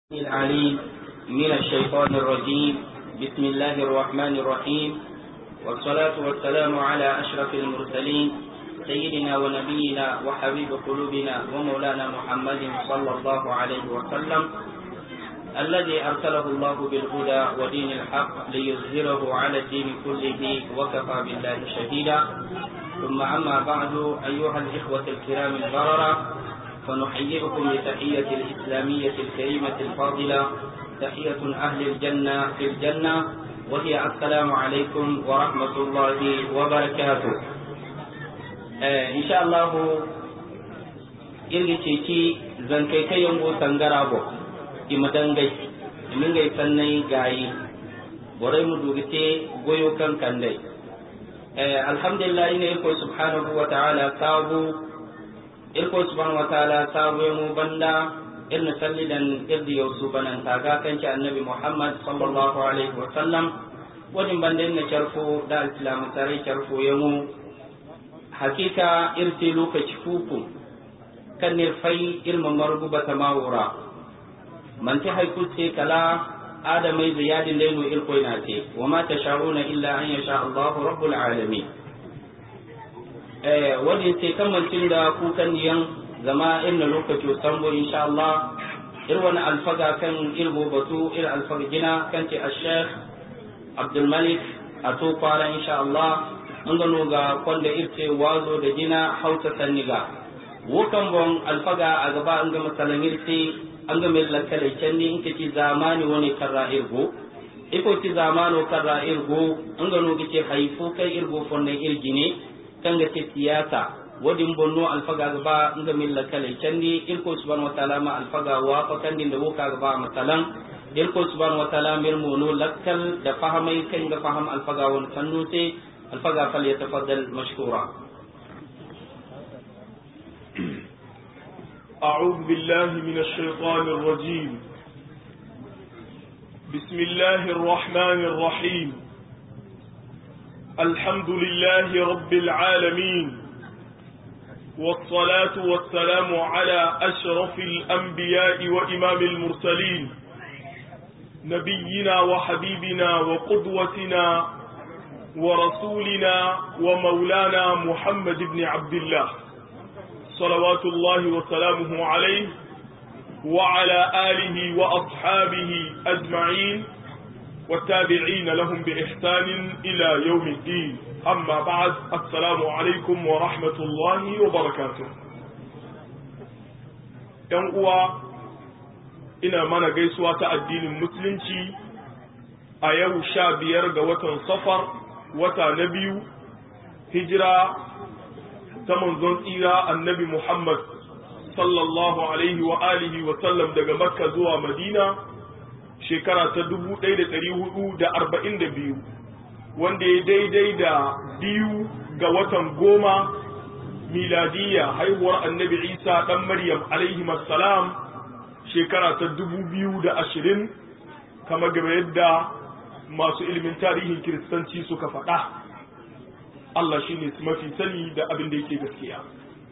العليم من الشيطان الرجيم بسم الله الرحمن الرحيم والصلاة والسلام على أشرف المرسلين سيدنا ونبينا وحبيب قلوبنا ومولانا محمد صلى الله عليه وسلم الذي أرسله الله بالهدى ودين الحق ليظهره على الدين كله وكفى بالله شهيدا ثم أما بعد أيها الإخوة الكرام البررة فنحييكم بتحية الإسلامية الكريمة الفاضلة تحية أهل الجنة في الجنة وهي السلام عليكم ورحمة الله وبركاته آه إن شاء الله irgi ceci zan kai kai yango sangara bo ima dangai imin gai sannai gayi borai mu dugite goyo kan kandai eh alhamdulillah ina ko subhanahu wa ta'ala sabu irko subhanahu wa ta'ala sabu mu banda irna sallidan irdi yausu banan taga kanci annabi muhammad sallallahu alaihi wa sallam wadin banda na charfo da islamu tare charfo yamu hakika irti lokaci fuku kan nirfai ilmin marububa ta mawura man ta haiku ce kala adamai ziyadin lainu irko na ce wa ma ta sha'una illa an yasha allahu rabbul alamin wadda ce kamancin da kukan yan zama irin lokaci sambo insha Allah ir wani alfaga kan ilbo batu ir alfaga gina kan ce ashekh abdul malik a to fara insha Allah an gano ga kwanda irce wazo da gina hausa sanniga wukan bon alfaga a gaba an ga masalan irce an ga mai lakalai can ne in ci zamani wani karra irgo iko ci zamano karra irgo an gano ga ce haifu kai irgo fonne irgine kanga ce siyasa wadin bonno alfaga gaba nga milla kale candi irko subhanahu wa ta'ala ma alfaga wa fa kandi da woka gaba masalan irko subhanahu wa ta'ala mir mono lakkal da fahamai kan ga faham alfaga won sannu te alfaga fal yatafaddal mashkura أعوذ بالله من الشيطان الرجيم بسم الله الرحمن الرحيم الحمد لله رب العالمين والصلاة والسلام على أشرف الأنبياء وإمام المرسلين نبينا وحبيبنا وقدوتنا ورسولنا ومولانا محمد بن عبد الله صلوات الله وسلامه عليه وعلى آله وأصحابه أجمعين والتابعين لهم بإحسان إلى يوم الدين أما بعد السلام عليكم ورحمة الله وبركاته ‘Yan uwa ina mana gaisuwa ta addinin Musulunci a yau sha biyar ga watan safar wata na biyu hijira ta manzon tsira annabi Muhammad sallallahu alaihi wa alihi wa sallam daga Makka zuwa Madina shekara ta dubu ɗaya da ɗari hudu da arba'in da biyu wanda ya daidai da biyu ga watan goma miladiyya haihuwar annabi isa ɗan maryam alaihi salam shekara ta dubu biyu da ashirin kama gaba yadda masu ilimin tarihin kiristanci suka faɗa Allah shi ne mafi sani da abin da yake gaskiya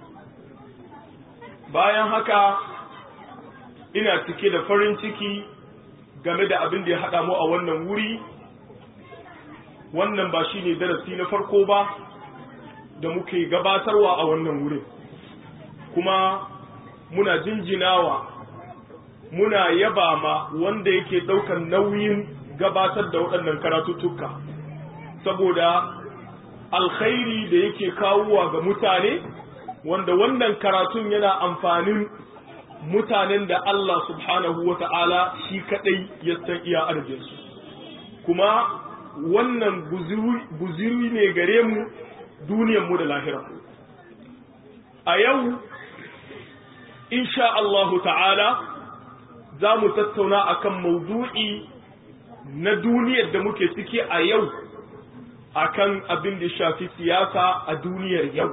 bayan haka ina cike da farin ciki game da abin da ya haɗa mu a wannan wuri wannan ba shi ne darasi na farko ba da muke gabatarwa a wannan wurin kuma muna jinjinawa muna yaba ma wanda yake ɗaukar nauyin gabatar da waɗannan karatuttuka saboda alkhairi da yake kawowa ga mutane wanda wannan karatun yana amfanin mutanen da Allah subhanahu wa ta'ala shi kaɗai ya san iya arzinsu, kuma wannan guziri ne gare mu duniyanmu da lahira. A yau, insha Allahu ta'ala, za mu tattauna akan maudu'i na duniyar da muke ciki a yau, akan abin da shafi siyasa a duniyar yau.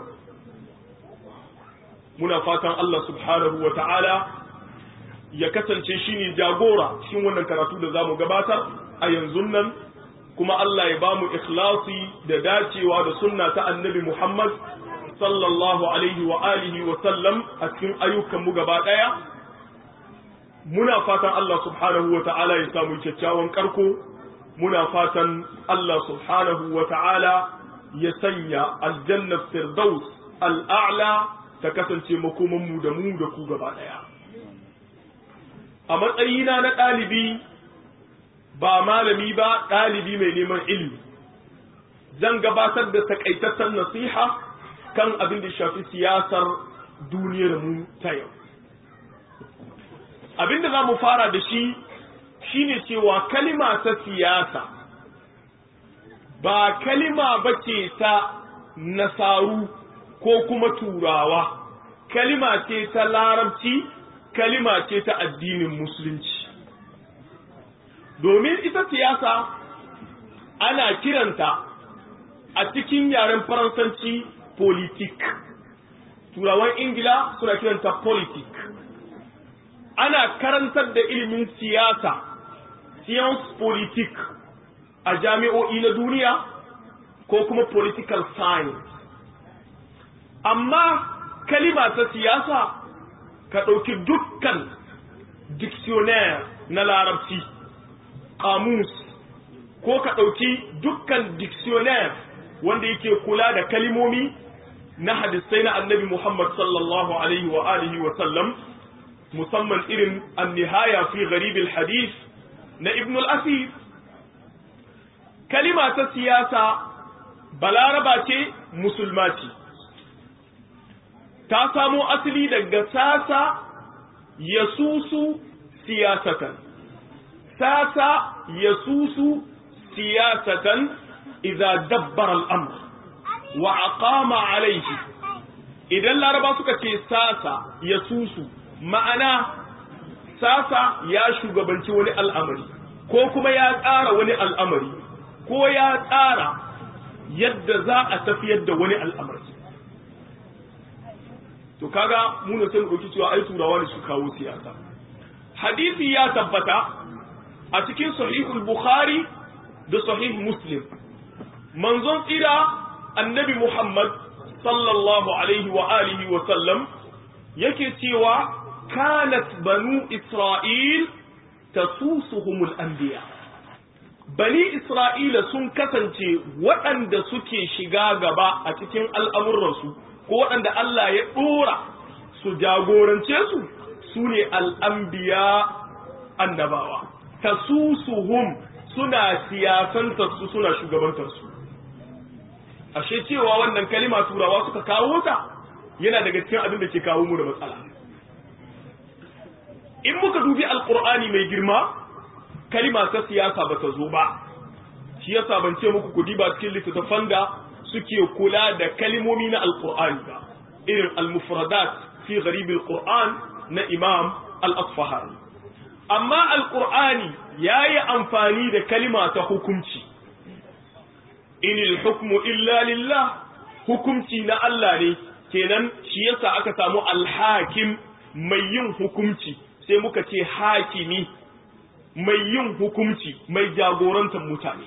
muna fatan Allah subhanahu wa ta'ala ya kasance shi ne jagora cikin wannan karatu da za mu gabatar a yanzu nan kuma Allah ya ba mu ikhlasi da dacewa da sunna ta annabi Muhammad sallallahu alaihi wa alihi wa sallam a cikin ayyukanmu gaba ɗaya muna fatan Allah subhanahu wa ta'ala ya samu kyakkyawan karko muna fatan Allah subhanahu wa ta'ala ya sanya aljanna firdaus al'a'la ta kasance makomanmu da mu da ku gaba ɗaya a matsayina na ɗalibi ba malami ba ɗalibi mai neman ilimi zan gabatar da takaitaccen nasiha kan abin da shafi siyasar duniyar mu ta yau abin da za mu fara da shi shine cewa kalima ta siyasa ba kalima ba ce ta nasaru ko kuma turawa kalima ce ta larabci kalima ce ta addinin musulunci domin ita siyasa ana kiranta a cikin yaren faransanci politik turawan ingila suna kiranta politik ana karantar da ilimin siyasa science politik a jami'o'i na duniya ko kuma political science amma kalima ta siyasa ka ɗauki dukkan dictionnaire na larabci kamus ko ka ɗauki dukkan dictionnaire wanda yake kula da kalimomi na hadisai na annabi Muhammad sallallahu alaihi wa alihi wa sallam musamman irin an-nihaya fi gharib al-hadith na ibn al-asir kalima ta siyasa balaraba ce musulma ce ta samo asali daga sasa yasusu siyasatan sasa yasusu siyasatan idza dabbara al-amr wa aqama alayhi idan laraba suka ce sasa yasusu ma'ana sasa ya shugabanci wani al'amari ko kuma ya tsara wani al'amari ko ya tsara yadda za a tafiyar da wani al'amari to kaga mu ne sai mu dauki cewa ai turawa ne su kawo siyasa hadisi ya tabbata a cikin sahihul bukhari da sahih muslim manzon tsira annabi muhammad sallallahu alaihi wa alihi wa sallam yake cewa kanat banu isra'il tasusuhumul anbiya bani isra'ila sun kasance waɗanda suke shiga gaba a cikin al'amuransu ko waɗanda Allah ya ɗora su jagorance su su ne al'ambiya annabawa tasusuhum suna siyasantar su suna shugabantar su ashe cewa wannan kalima turawa suka kawo ta yana daga cikin abin da ke kawo mu da matsala in muka dubi alkur'ani mai girma kalima ta siyasa ba ta zo ba shi yasa ban ce muku kudi ba cikin littattafan da suke kula da kalimomi na alkur'ani ba irin al-mufradat fi gharib al-qur'an na imam al-asfahani amma alkur'ani yayi amfani da kalima ta hukunci inil hukmu illa lillah hukunci na Allah ne kenan shi yasa aka samu alhakim mai yin hukunci sai muka ce hakimi mai yin hukunci mai jagorantar mutane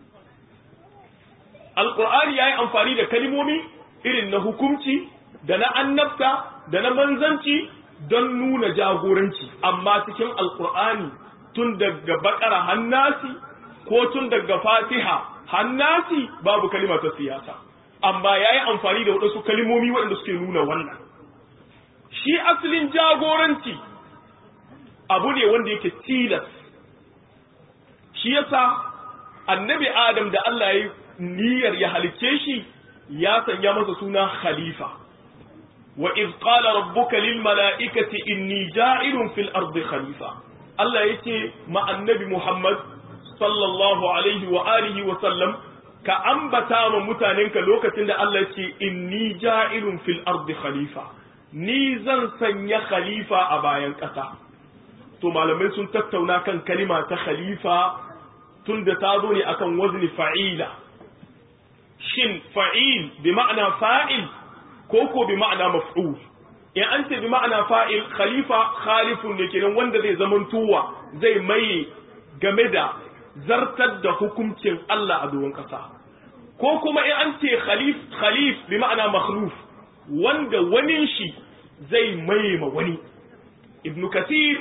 alkur'ani ya yi amfani da kalimomi irin na hukunci da na annabta da na manzanci don nuna jagoranci amma cikin alkur'ani tun daga bakara hannasi ko tun daga fatiha hannasi babu kalima ta siyasa amma ya yi amfani da waɗansu kalimomi waɗanda suke nuna wannan shi asalin jagoranci abu ne wanda yake tilas shi yasa annabi adam da Allah ya niyyar ya halicce shi ya sanya masa suna khalifa wa iz qala rabbuka lil mala'ikati inni ja'ilun fil ardi khalifa Allah yace ma annabi Muhammad sallallahu alaihi wa alihi wa sallam ka ambata ma mutanenka lokacin da Allah yace inni ja'ilun fil ardi khalifa ni zan sanya khalifa a bayan ƙasa to malamai sun tattauna kan kalima ta khalifa tun da ta zo ne akan wazni fa'ila shin fa'il bi ma'ana fa'il ko ko bi ma'ana maf'ul in an ce bi ma'ana fa'il khalifa khalifun ne kenan wanda zai zaman tuwa zai maye game da zartar da hukuncin Allah a doron ƙasa ko kuma in an ce khalif khalif bi ma'ana makhluf wanda wani shi zai maye ma wani ibn kathir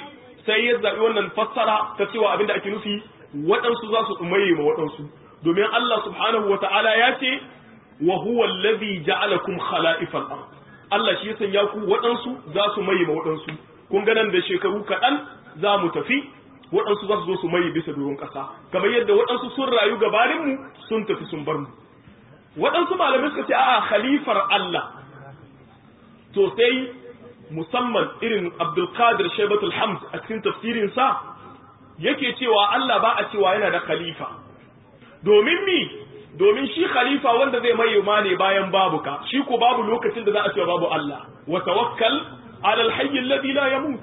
sai ya zaɓi wannan fassara ta cewa abinda ake nufi waɗansu za su tsumaye ma waɗansu domin Allah subhanahu wa ta'ala ya ce wa huwa allazi ja'alakum khala'ifal ard Allah shi ya sanya ku waɗansu za su maye ma waɗansu kun ga nan da shekaru kaɗan za mu tafi waɗansu za su zo su maye bisa doron ƙasa kamar yadda waɗansu sun rayu gabaninmu sun tafi sun bar mu waɗansu malamai suka ce a'a khalifar Allah to sai musamman irin Abdulkadir Shaibatul Hamd a cikin tafsirin sa yake cewa Allah ba a cewa yana da khalifa domin mi domin shi khalifa wanda zai mai ma ne bayan babu ka shi ko babu lokacin da za a cewa babu Allah wa tawakkal ala alhayy alladhi la yamut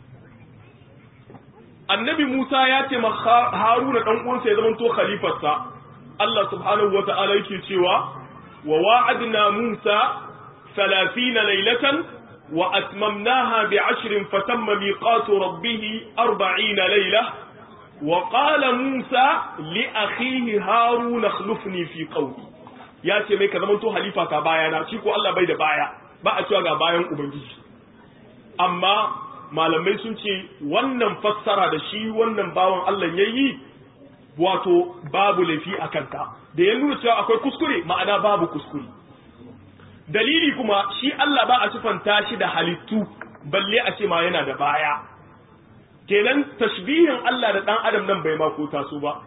annabi Musa ya ce ma Haruna dan uwansa ya zama to khalifarsa Allah subhanahu wa ta'ala yake cewa wa wa'adna Musa 30 laylatan wa atmamnaha bi'ashrin fatamma miqatu rabbih 40 laylah wa qala Musa li akhihi Harun akhlifni fi qawli ya ce mai ka zama to halifa ka bayana shi ko Allah bai da baya ba a cewa ga bayan ubangiji amma malamai sun ce wannan fassara da shi wannan bawan Allah yayi wato babu laifi a kanta da ya nuna cewa akwai kuskure ma'ana babu kuskure dalili kuma shi Allah ba a sifanta shi da halittu balle a ce ma yana da baya kenan tashbihin Allah da dan adam nan bai ma ko taso ba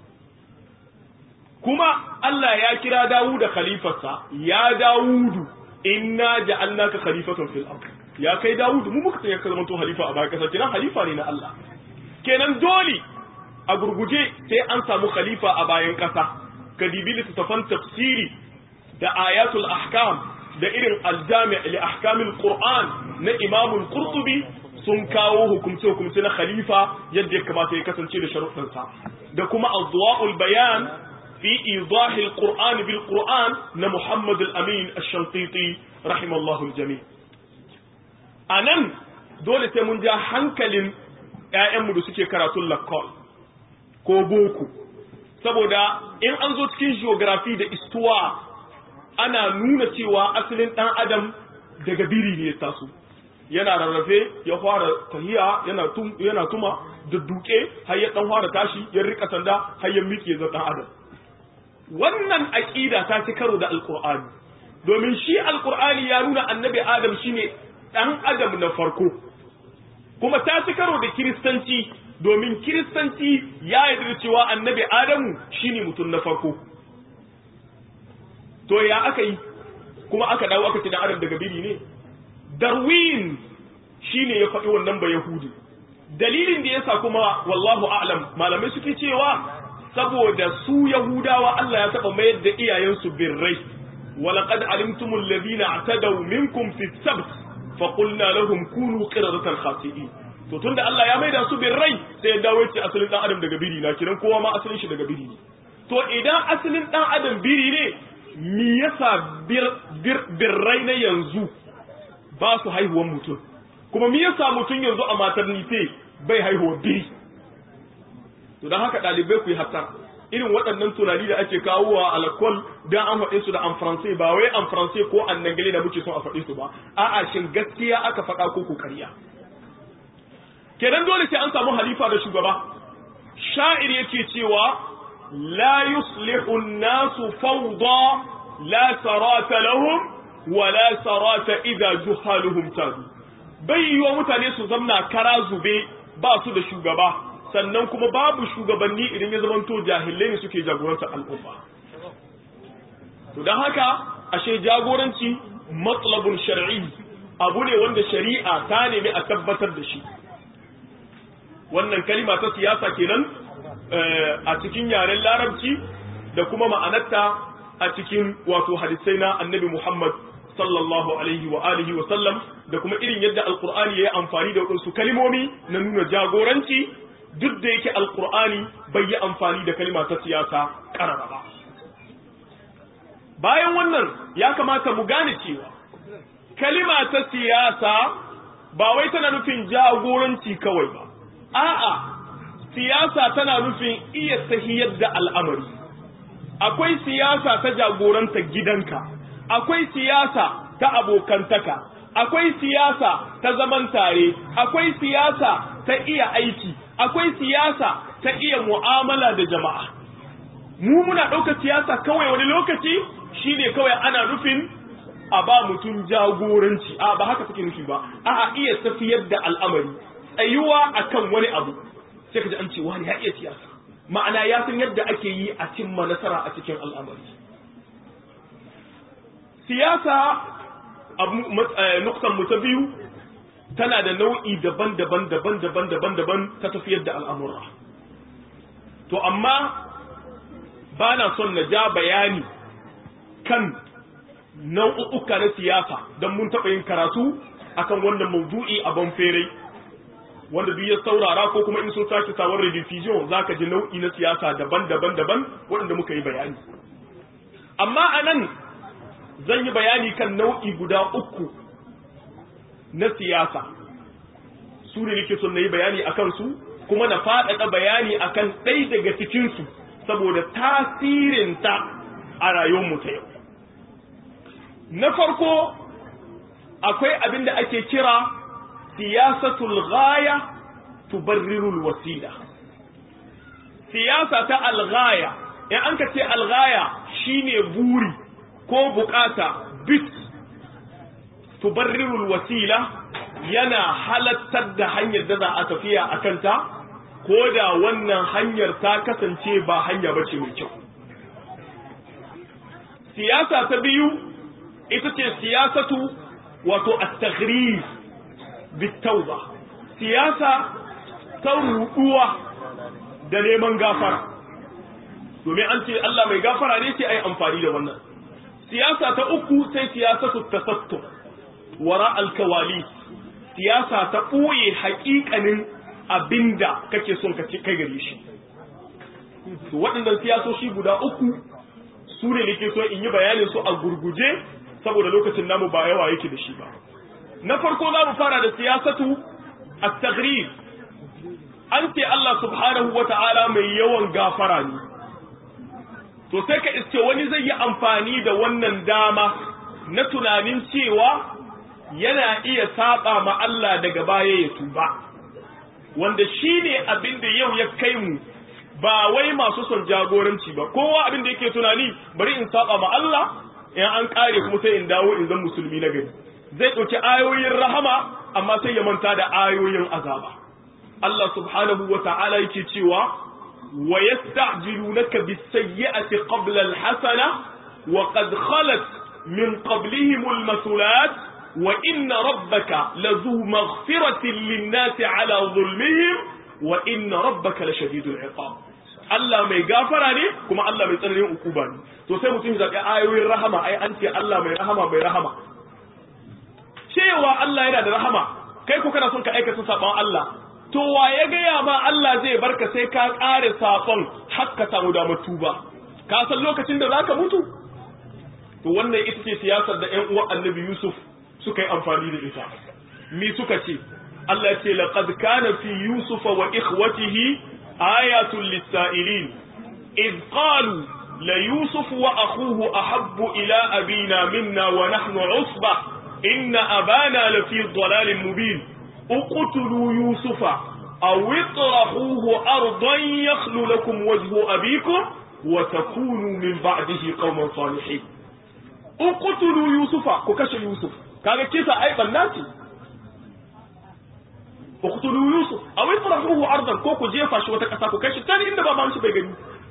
kuma Allah ya kira Dawud da khalifarsa ya Dawudu inna ja'alnaka khalifatan fil ard ya kai Dawud mu muka sanya ka zama to halifa a bayan kasa kenan halifa ne na Allah kenan dole a gurguje sai an samu khalifa a bayan ƙasa ka dibi littattafan tafsiri da ayatul ahkam da irin aljami li ahkamil qur'an na imamul qurtubi sun kawo hukumce hukumce na khalifa yadda ya kamata ya kasance da sharuɗansa da kuma adwa'ul bayan fi idahi alquran bil qur'an na muhammad al-amin ash-shanqiti rahimallahu al-jami' anan dole sai mun ja hankalin ƴaƴanmu da suke karatun lakkol ko boko saboda in an zo cikin geography da istuwa ana nuna cewa asalin ɗan adam daga biri ne ya taso yana rarrafe ya fara tahiya yana tum yana tuma da duke har ya dan fara tashi ya rika sanda har ya miƙe zan ɗan adam wannan aqida ta ci karo da alqur'ani domin shi alqur'ani ya nuna annabi adam shine ɗan adam na farko kuma ta ci karo da kiristanci domin kiristanci ya yarda cewa annabi adamu shine mutum na farko to ya aka yi kuma aka dawo aka ce dan adam daga biri ne darwin shine ya faɗi wannan ba yahudi dalilin da yasa kuma wallahu a'lam malamai suke cewa saboda su yahudawa Allah ya taba mayar da iyayensu birrai ولقد علمتم الذين اعتدوا منكم في السبت فقلنا لهم كونوا قردة خاسئين to tunda Allah ya maida su birrai sai ya dawo ce asalin dan adam daga biri na kiran kowa ma asalin shi daga biri ne to idan asalin dan adam biri ne me yasa bir, bir, birrai na yanzu ba su haihuwan mutum kuma me yasa mutum yanzu a maternity bai haihuwa biri to dan haka dalibai ku yi hatta irin waɗannan tunani da ake kawowa a alkol dan an faɗe su da an faransai ba wai an faransai ko an dangane da muke son a faɗe su ba a'a shin gaskiya aka faɗa ko ko ƙarya kenan dole sai an samu halifa da shugaba sha'ir yake cewa la yuslihu an-nasu fawda la sarata lahum wa la sarata idza juhaluhum tadu bai yiwa mutane su zamna kara zube ba su da shugaba sannan kuma babu shugabanni idan ya zamanto jahilai ne suke jagorantar al'umma to don haka ashe jagoranci matsalabun shar'i abu ne wanda shari'a ta nemi a tabbatar da shi wannan kalima ta siyasa kenan a cikin yaren larabci da kuma ma'anarta a cikin wato hadisai na annabi Muhammad sallallahu alaihi wa alihi wa sallam da kuma irin yadda alkur'ani ya yi amfani da waɗansu kalimomi na nuna jagoranci duk da yake alkur'ani bai yi amfani da kalima ta siyasa ƙarara ba bayan wannan ya kamata mu gane cewa kalima ta siyasa ba wai tana nufin jagoranci kawai ba a'a siyasa tana nufin iya tahiyar da al'amari akwai siyasa ta jagoranta gidanka akwai siyasa ta abokantaka akwai siyasa ta zaman tare akwai siyasa ta iya aiki akwai siyasa ta iya mu'amala da jama'a mu muna ɗaukar siyasa kawai wani lokaci shine kawai ana nufin a ba mutum jagoranci a ba haka take nufi ba a iya tafiyar da al'amari tsayuwa akan wani abu sai ka ji an ce wani ya iya siyasa ma'ana ya san yadda ake yi a cimma nasara a cikin al'amari siyasa nuktan mu ta biyu tana da nau'i daban-daban daban-daban daban-daban ta tafiyar da al'amura to amma ba na son na ja bayani kan nau'uka na siyasa don mun taɓa yin karatu akan wannan mawdu'i a banfere wanda duk ya saurara ko kuma in sun sake sawar rediffusion za ka ji nau'i na siyasa daban-daban daban waɗanda muka yi bayani amma a nan zan yi bayani kan nau'i guda uku na siyasa su ne nake son na yi bayani a kansu kuma na faɗaɗa bayani akan ɗai daga cikinsu saboda tasirinta a rayuwarmu ta yau na farko akwai abin da ake kira siyasatul ghaya tubarrirul wasila siyasa ta alghaya in an ka ce alghaya shine buri ko bukata bit tubarrirul wasila yana halattar da hanyar da za a tafiya a kanta ko da wannan hanyar ta kasance ba hanya bace mai kyau siyasa ta biyu ita ce siyasatu wato at-taghrib bitauba siyasa ta ruduwa da neman gafara domin an ce Allah mai gafara ne sai ai amfani da wannan siyasa ta uku sai siyasatu tasattur wara alkawali siyasa ta ɓoye haƙiƙanin abinda kake son ka ci kai gare shi to waɗannan siyasoshi guda uku su ne nake so in yi bayanin su a gurguje saboda lokacin namu ba yawa yake da shi ba na farko za mu fara da siyasatu at-taghrib an ce Allah subhanahu wata'ala mai yawan gafara ne to sai ka iske wani zai yi amfani da wannan dama na tunanin cewa yana iya saba ma Allah daga baya ya tuba wanda shine abin da yau ya kai mu ba wai masu son jagoranci ba kowa abin da yake tunani bari in saba ma Allah in an kare kuma sai in dawo in zan musulmi na gari zai ɗauki ayoyin rahama amma sai ya manta da ayoyin azaba Allah subhanahu wa ta'ala yake cewa wa yasta'jilunaka bis-sayyi'ati qabla al-hasana wa qad khalat min qablihim al-masulat wa inna rabbaka lazu maghfiratin lin-nasi ala zulmihim wa inna rabbaka lashadidul iqab Allah mai gafara ne kuma Allah mai tsananin ukuba ne to sai mutum ya zaɓi ayoyin rahama ai an ce Allah mai rahama mai rahama cewa Allah yana da rahama kai ko kana son ka aikata sabon Allah to wa ya gaya ma Allah zai barka sai ka ƙare sabon har ka samu damar tuba ka san lokacin da zaka mutu to wannan ita ce siyasar da ƴan uwan Annabi Yusuf suka yi amfani da ita mi suka ce Allah ya ce laqad kana fi Yusuf wa ikhwatihi ayatun lis-sa'ilin id qalu la Yusuf wa akhuhu ahabbu ila abina minna wa nahnu 'usbah إن أبانا لفي ضلال مبين اقتلوا يوسف أو اطرحوه أرضا يخل لكم وجه أبيكم وتكونوا من بعده قوما صالحين اقتلوا يوسف كوكش يوسف كان كيف أيضا الناس اقتلوا يوسف أو اطرحوه أرضا كوكو جيفا شو تكسا كوكش تاني إن بابا مش بيغني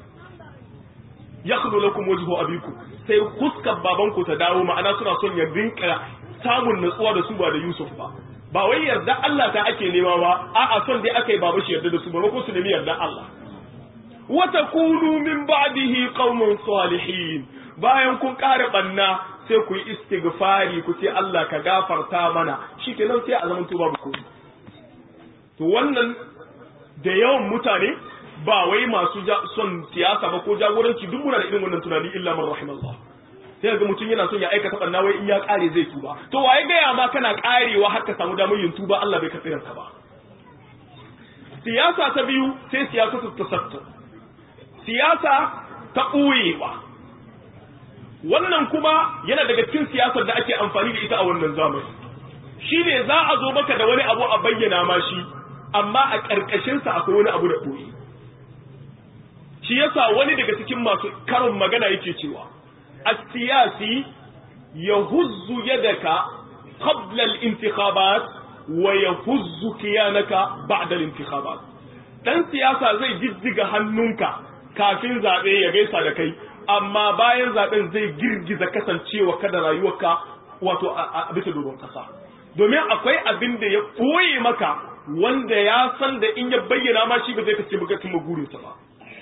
يخل لكم وجه أبيكم sai fuskar babanku ta dawo ma'ana suna son ya rinka samun natsuwa da su ba da Yusuf ba ba wai yarda Allah ta ake nema ba a'a son dai aka yi baba shi yarda da su ba ko su nemi yarda Allah wa takunu min ba'dihi qauman salihin bayan kun kare banna sai ku yi istighfari ku ce Allah ka gafarta mana shikenan sai a zaman tuba ku to wannan da yawan mutane ba wai masu son siyasa ba ko jagoranci duk muna da irin wannan tunani illa man rahimallah sai ga mutum yana son ya aikata banna wai in ya kare zai tuba to waye gaya ma kana karewa har ka samu damar yin tuba Allah bai katsiran ka ba siyasa ta biyu sai siyasa ta tasattu siyasa ta ɓoyewa wannan kuma yana daga cikin siyasar da ake amfani da ita a wannan zamani shine za a zo maka da wani abu a bayyana ma shi amma a ƙarƙashinsa akwai wani abu da ɓoye shi yasa wani daga cikin masu karin magana yake cewa as-siyasi yahuzzu yadaka qabla al-intikhabat wa yahuzzu kiyanaka ba'da al-intikhabat dan siyasa zai jijjiga hannunka kafin zabe ya gaisa da kai amma bayan zaben zai girgiza kasancewa kada rayuwarka wato a bisa doron kasa domin akwai abin da ya koye maka wanda ya san da in ya bayyana ma shi ba zai kace maka cimma burinsa ba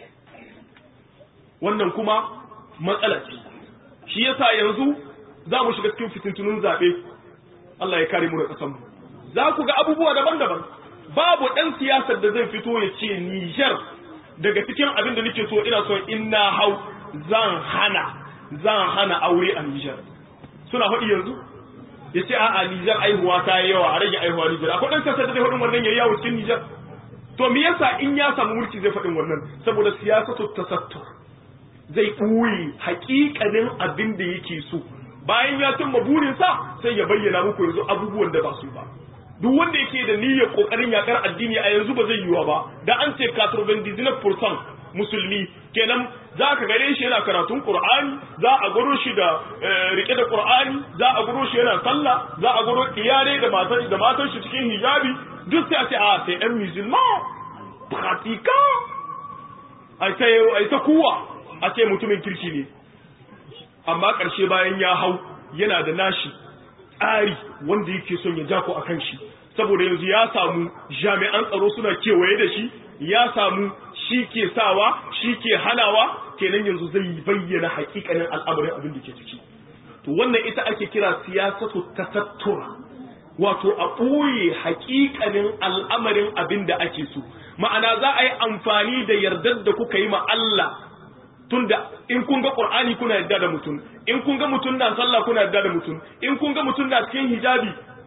wannan kuma matsala ce shi yasa yanzu za mu shiga cikin fitintunun zaɓe Allah ya kare mu da ƙasanmu za ku ga abubuwa daban-daban babu ɗan siyasar da zai fito ya ce Nijar daga cikin abin da nake so ina so in na hau zan hana zan hana aure a Nijar suna faɗi yanzu ya ce a'a Nijar aihuwa ta yi yawa a rage aihuwa Nijar akwai ɗan siyasar da zai faɗin wannan yayi yawo cikin Nijar to me yasa in ya samu mulki zai faɗin wannan saboda siyasatu tasattur zai ɓoye haƙiƙanin abin da yake so bayan ya cimma burinsa sai ya bayyana muku yanzu abubuwan da ba su ba duk wanda yake da niyyar kokarin yakar addini a yanzu ba zai yiwa ba da an ce 99% musulmi kenan za ka gare shi yana karatun qur'ani za a garo shi da rike da qur'ani za a garo shi yana sallah za a garo iyalai da matan da matan shi cikin hijabi duk sai a ce a sai ɗan musulman pratiquant ai sai ai ta kuwa a ce mutumin kirki ne amma ƙarshe bayan ya hau yana da nashi tsari wanda yake son ya jako a kan shi saboda yanzu ya samu jami'an tsaro suna kewaye da shi ya samu shi ke sawa shi ke hanawa kenan yanzu zai bayyana hakikanin al'amarin abin da ke ciki to wannan ita ake kira siyasatu tasattura wato a ɓoye hakikanin al'amarin abin da ake so ma'ana za a yi amfani da yardar da kuka yi ma Allah tunda in kun ga Qur'ani kuna yarda da mutum in kun ga mutum na sallah kuna yarda da mutum in kun ga mutum na cikin hijabi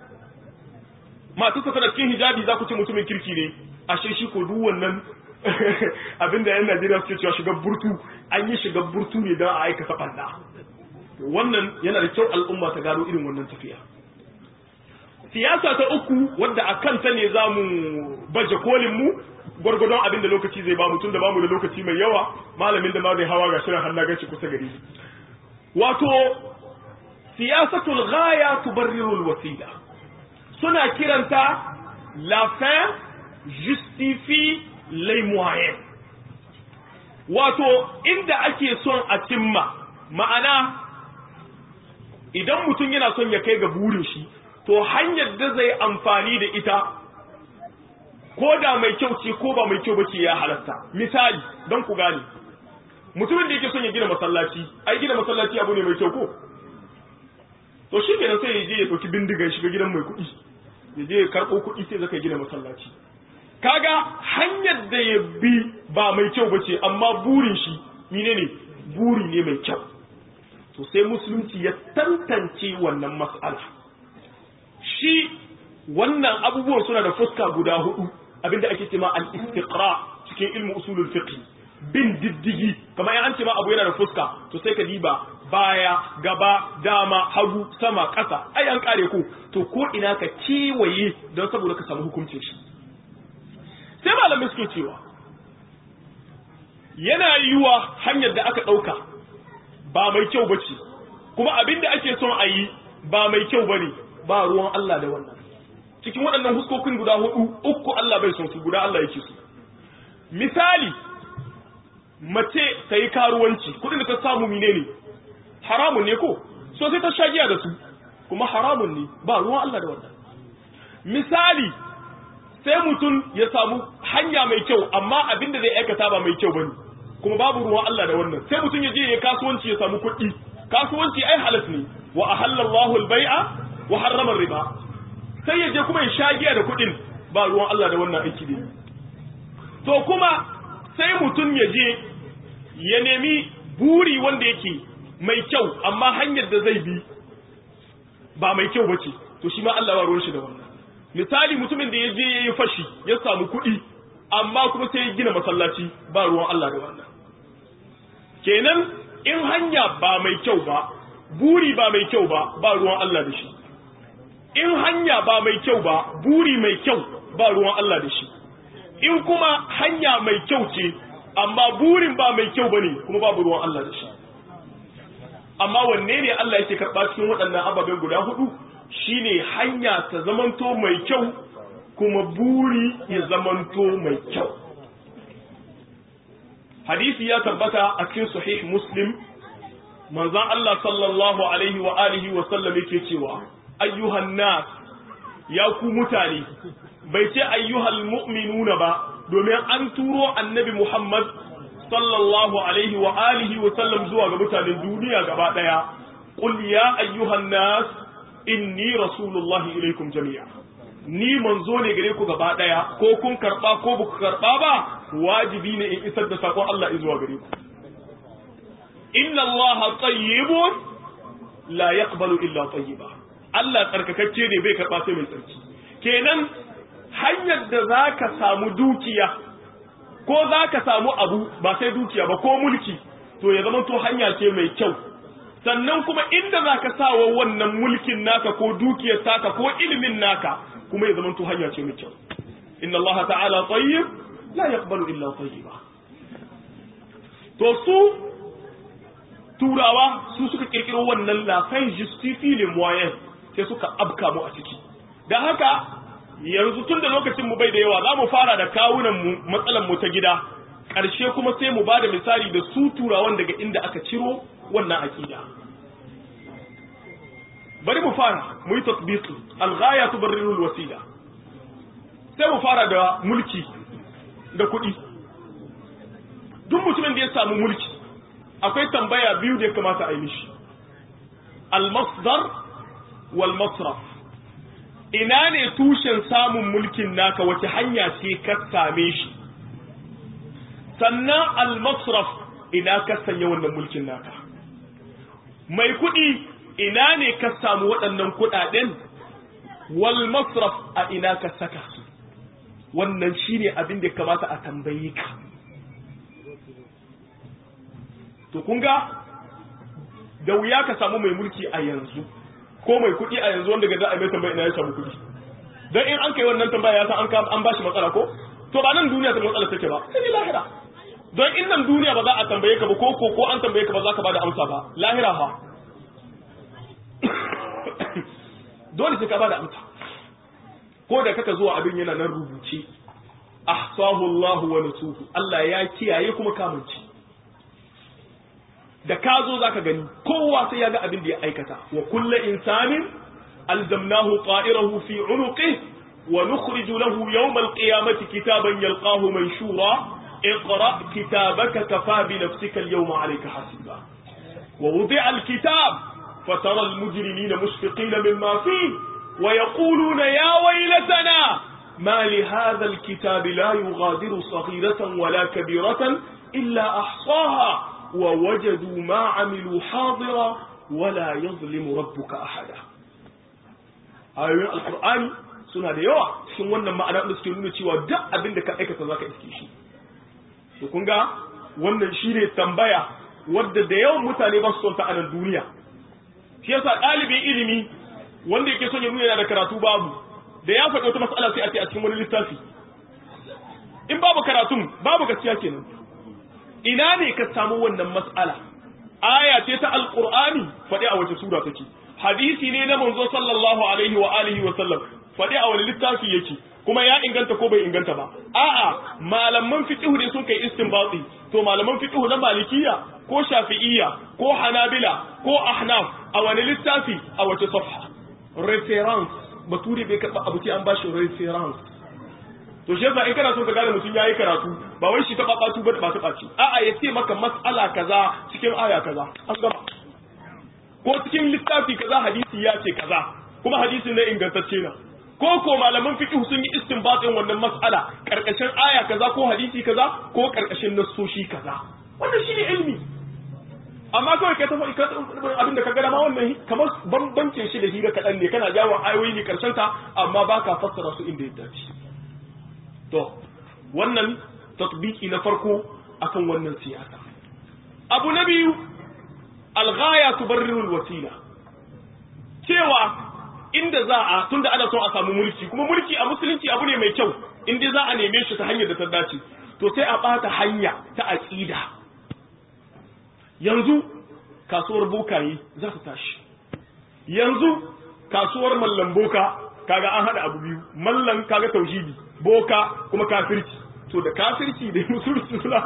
masu saka da cikin hijabi za ku ce mutumin kirki ne ashe shi ko duk wannan abinda yan Najeriya suke cewa shiga burtu an yi shiga burtu ne don a aikata banda wannan yana da kyau al'umma ta gano irin wannan tafiya siyasa ta uku wadda a kanta ne za mu baje kolin mu gwargwadon abin da lokaci zai ba mutum da bamu da lokaci mai yawa malamin da ma zai hawa ga shirin hannu gaci kusa gari wato siyasatul ghaya tubarrirul wasila suna kiranta la fin justifie les moyens wato inda ake son a cimma ma'ana idan mutum yana son ya kai ga burin shi to hanyar da zai amfani da ita ko da mai kyau ce ko ba mai kyau bace ya halatta misali don ku gane mutumin da yake son ya gina masallaci ai gina masallaci abu ne mai kyau ko to shi kenan sai ya je ya ɗauki bindigan shiga gidan mai kuɗi ya je ya karɓo kuɗi sai zaka gina masallaci kaga hanyar da ya bi ba mai kyau bace amma burin shi menene buri ne mai kyau to sai musulunci ya tantance wannan mas'ala shi wannan abubuwan suna da fuska guda hudu abinda ake cewa al-istiqra cikin ilmu usulul fiqh bin diddigi kamar an ce ma abu yana da fuska to sai ka diba baya gaba dama hagu sama ƙasa ai an kare ku to ko ina ka kewaye don saboda ka samu hukuncin shi sai malamai suke cewa yana yiwa hanyar da aka ɗauka ba mai kyau bace kuma abinda ake son a yi ba mai kyau bane ba ruwan Allah da wannan cikin waɗannan huskokin guda hudu uku Allah bai son su guda Allah yake su misali mace ta yi karuwanci kudin da ta samu mine ne haramun ne ko so sai ta sha giya da su kuma haramun ne ba ruwan Allah da wannan misali sai mutum ya samu hanya mai kyau amma abin da zai aikata ba mai kyau bane kuma babu ruwan Allah da wannan sai mutum ya je ya kasuwanci ya samu kuɗi kasuwanci ai halas ne wa ahallallahu al-bai'a wa harrama riba sai ya je kuma ya sha giya da kuɗin ba ruwan Allah da wannan aiki ne to kuma sai mutum ya je ya nemi buri wanda yake mai kyau amma hanyar da zai bi ba mai kyau bace to shi ma Allah ba ruwan shi da wannan misali mutumin da ya je ya yi fashi ya samu kuɗi amma kuma sai ya gina masallaci ba ruwan Allah da wannan kenan in hanya ba mai kyau ba buri ba mai kyau ba ba ruwan Allah da shi in hanya ba mai kyau ba buri mai kyau ba ruwan Allah da shi in kuma hanya mai kyau ce amma burin ba mai kyau bane kuma babu ruwan Allah da shi amma wanne ne Allah yake karɓa cikin waɗannan ababen guda hudu shine hanya ta zamanto mai kyau kuma buri ya zamanto mai kyau hadisi ya tabbata a cikin sahih muslim manzon Allah sallallahu alaihi wa alihi wa sallam yake cewa ayyuhan nas ya ku mutane bai ce ayyuhal mu'minuna ba domin an turo annabi Muhammad sallallahu alaihi wa alihi wa sallam zuwa ga mutanen duniya gaba daya qul ya ayyuhan nas inni rasulullahi ilaikum jami'a ni manzo ne gare ku gaba daya ko kun karba ko ba ku karba ba wajibi ne in isar da sakon Allah zuwa gare ku inna Allah tayyibun la yaqbalu illa tayyiba Allah tsarkakacce ne bai karba sai mai tsarki kenan hanyar da zaka samu dukiya ko zaka samu abu ba sai dukiya ba ko mulki to ya zama to hanya ce mai kyau sannan kuma inda zaka sawa wannan mulkin naka ko dukiyar taka ko ilimin naka kuma ya zama to hanya ce mai kyau inna Allah ta'ala tayyib la yaqbalu illa tayyiba to su turawa su suka kirkiro wannan la fin justifie le moyen sai suka abka mu a ciki da haka yanzu tun da lokacin mu bai da yawa za mu fara da kawunan mu matsalan mu ta gida ƙarshe kuma sai mu bada misali da su turawan daga inda aka ciro wannan aqida bari mu fara mu yi tatbiqi al-ghaya tubarriru al-wasila sai mu fara da mulki da kuɗi duk mutumin da ya samu mulki akwai tambaya biyu da ya kamata a yi mishi al-masdar wal masraf ina ne tushen samun mulkin naka wace hanya ce ka same shi sannan al-masraf ina ka sanya wannan mulkin naka mai kuɗi ina ne ka samu waɗannan kuɗaɗen wal masraf a ina ka saka su wannan shine abin da kamata a tambaye ka to kun ga da wuya ka samu mai mulki a yanzu ko mai kuɗi a yanzu wanda ga za a mai tambaya ina ya samu kuɗi dan in an kai wannan tambaya ya san an an bashi matsala ko to ba nan duniya ta matsala take ba sai lahira don in nan duniya ba za a tambaye ka ba ko ko ko an tambaye ka ba za ka bada amsa ba lahira fa dole sai ka bada amsa ko da kaka zuwa abin yana nan rubuce ahsahu Allah wa nasuhu Allah ya kiyaye kuma kamunci da ka zo zaka gani kowa sai ya ga abin da ya aikata wa kullu insanin alzamnahu ta'irahu fi unuqihi wa nukhriju lahu yawm alqiyamati kitaban yalqahu manshura اقرأ كتابك كفى بنفسك اليوم عليك حسيبا ووضع الكتاب فترى المجرمين مشفقين مما فيه ويقولون يا ويلتنا ما لهذا الكتاب لا يغادر صغيرة ولا كبيرة إلا أحصاها ووجدوا ما عملوا حاضرا ولا يظلم ربك أحدا ayoyin alkur'ani suna da yawa cikin wannan ma'ana da suke nuna cewa duk abin da ka aikata za ka iske shi to kun ga wannan shi ne tambaya wadda da yawan mutane ba su son ta a nan duniya shi yasa ɗalibin ilimi wanda yake son ya nuna yana da karatu babu da ya faɗi wata mas'ala sai a ce a cikin wani littafi in babu karatun babu gaskiya kenan ina ne ka samu wannan mas'ala aya ce ta alqur'ani faɗi a wace sura take hadisi ne na manzo sallallahu alaihi wa alihi wa sallam faɗi a wani littafi yake kuma ya inganta ko bai inganta ba a'a malaman fiqh ne sun kai istinbati to malaman fiqh na malikiya ko shafi'iyya ko hanabila ko ahnaf a wani littafi a wace safha reference bature bai karba abu sai an bashi reference to shi yasa in kana so ka gane mutum yayi karatu ba wai shi ta babatu ba ba ta baci a'a ya ce maka mas'ala kaza cikin aya kaza an gama ko cikin littafi kaza hadisi ya ce kaza kuma hadisin ne ingantacce na ko ko malaman fiqh sun yi istinbatin wannan mas'ala karkashin aya kaza ko hadisi kaza ko karkashin nassoshi kaza wannan shine ilmi amma kawai ka tafi abinda ka gada ma wannan kamar bambancin shi da hira kaɗan ne kana jawo ayoyi ne karshen ta amma ba ka fassara su inda ya dace to wannan tatbiki na farko akan wannan siyasa abu na biyu alghaya tubarriru wasila cewa inda za a tunda ana son a samu mulki kuma mulki a musulunci abu ne mai kyau in dai za a neme shi ta hanyar da ta dace to sai a bata hanya ta aqida yanzu kasuwar bokaye za ta tashi yanzu kasuwar mallan boka kaga an hada abu biyu mallan kaga tauhidi boka kuma kafirci to da kafirci da musulunci suna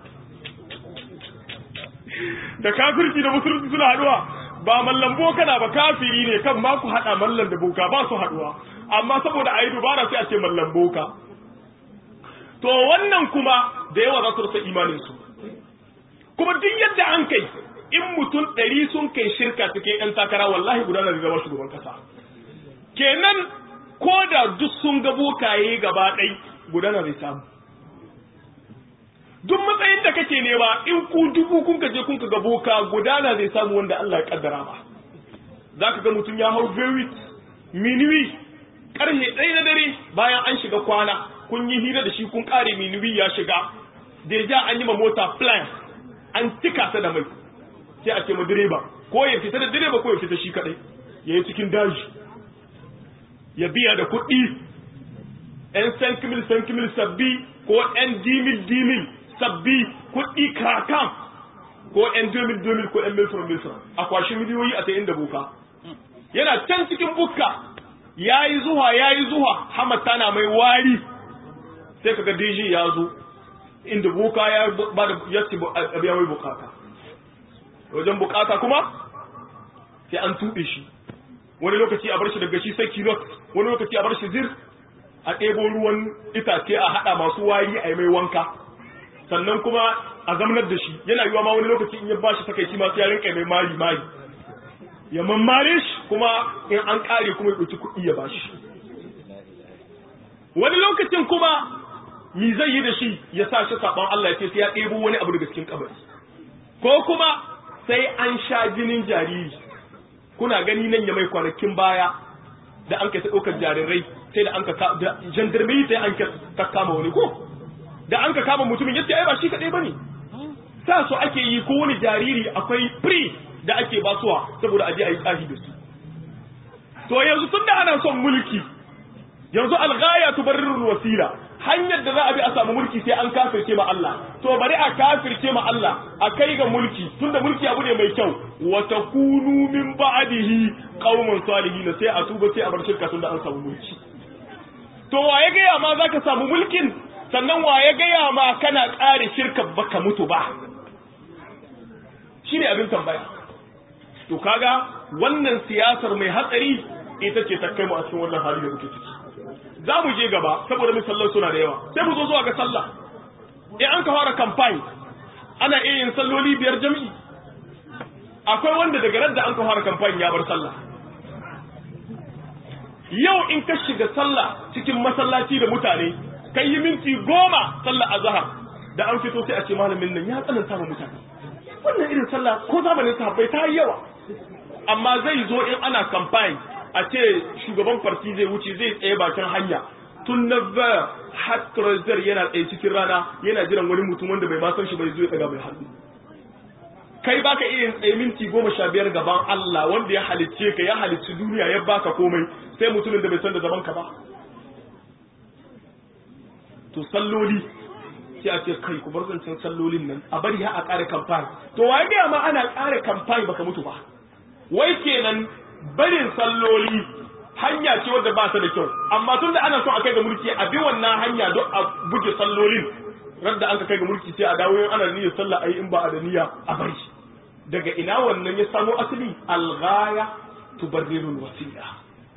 da kafirci da musulunci suna haduwa ba mallan boka na ba kafiri ne kan ma ku hada mallan da boka ba su haduwa amma saboda ayi dubara sai a ce mallan boka to wannan kuma da yawa za su rasa imanin su kuma duk yadda an kai in mutum ɗari sun kai shirka cikin 'yan takara wallahi guda na zama shugaban kasa kenan ko da duk sun ga bokaye gaba ɗai gudana zai samu duk matsayin da kake nema in ku dubu kun ka je kun ka ga boka gudana zai samu wanda Allah ya kaddara ba za ka ga mutum ya hau bewit minuwi karhe ɗaya na dare bayan an shiga kwana kun yi hira da shi kun ƙare minuwi ya shiga deja an yi ma mota plan an cika ta da mai sai a ce ma direba ko ya fita da direba ko ya fita shi kaɗai ya yi cikin daji ya biya da kuɗi ‘yan sankimil sankimil sabbi ko ‘yan dimil dimil sabbi kuɗi kakan ko ‘yan domil domil ko ‘yan milfram milfram a kwashi miliyoyi a ta inda buka yana can cikin bukka ya yi zuwa ya yi zuwa hamata na mai wari sai kaga DJ ya zo inda buka ya ba da ya ci abiya mai bukata wajen bukata kuma sai an tuɓe shi wani lokaci a bar shi daga shi sai kilot wani lokaci a bar shi zir a ɗebo ruwan itace a haɗa masu wari a yi mai wanka sannan kuma a zamanar da shi yana yiwa ma wani lokaci in ya ba shi takaici masu yarin kai mai mari mari ya mammare shi kuma in an ƙare kuma ya ɗauki kuɗi ya ba shi wani lokacin kuma mi zai yi da shi ya sa shi saɓon Allah ya ce sai ya ɗebo wani abu daga cikin kabari ko kuma sai an sha jinin jariri kuna gani nan ya mai kwanakin baya da an kai ta ɗaukar jarirai sai da an ka da jandarmai sai an ka kama wani ko da an ka kama mutumin yace ai ba shi kadai bane sa su ake yi ko wani jariri akwai free da ake basuwa saboda aje ayi tsahi da su to yanzu tunda ana son mulki yanzu alghaya tubarrirul wasila hanyar da za a bi a samu mulki sai an kafirce ma Allah to bari a kafirce ma Allah a kai ga mulki tunda mulki abu ne mai kyau wa takunu min ba'dihi qauman salihin sai a tuba sai a bar shirka tunda an samu mulki to wa ya gaya ma zaka samu mulkin sannan wa ya gaya ma kana ƙare shirka baka mutu ba shine abin tambaya to kaga wannan siyasar mai hatsari ita ce ta kai mu a cikin wannan hali da muke ciki za mu je gaba saboda misallan suna da yawa sai mu zo zuwa ga sallah in an ka fara campaign ana iya yin salloli biyar jami'i akwai wanda daga radda an ka fara campaign ya bar sallah yau in ka shiga sallah cikin masallaci da mutane kai yi minti goma sallah azhar da an fito sai a ce malamin nan ya tsananta ma mutane wannan irin sallah ko zamanin sahabbai ta yi yawa amma zai zo in ana campaign a ce shugaban farti zai wuce zai tsaye bakin hanya tun na ba hatrazar yana tsaye cikin rana yana jiran wani mutum wanda bai ma san shi bai zo ya daga mai hannu kai baka iya tsaye minti goma sha biyar gaban Allah wanda ya halicce ka ya halicci duniya ya baka komai sai mutumin da bai san da zaman ka ba to salloli sai a ce kai ku bar zancen sallolin nan a bari ha a kare kamfani to waye ga ma ana kare kamfani baka mutu ba wai kenan barin salloli hanya ce wadda ba ta da kyau amma tun da ana so a kai ga mulki a bi wannan hanya don a buge sallolin radda an ka kai ga mulki sai a dawo yin ana niyyar sallah ayi in ba a da niyya a bari daga ina wannan ya samo asali alghaya tubarrirul wasila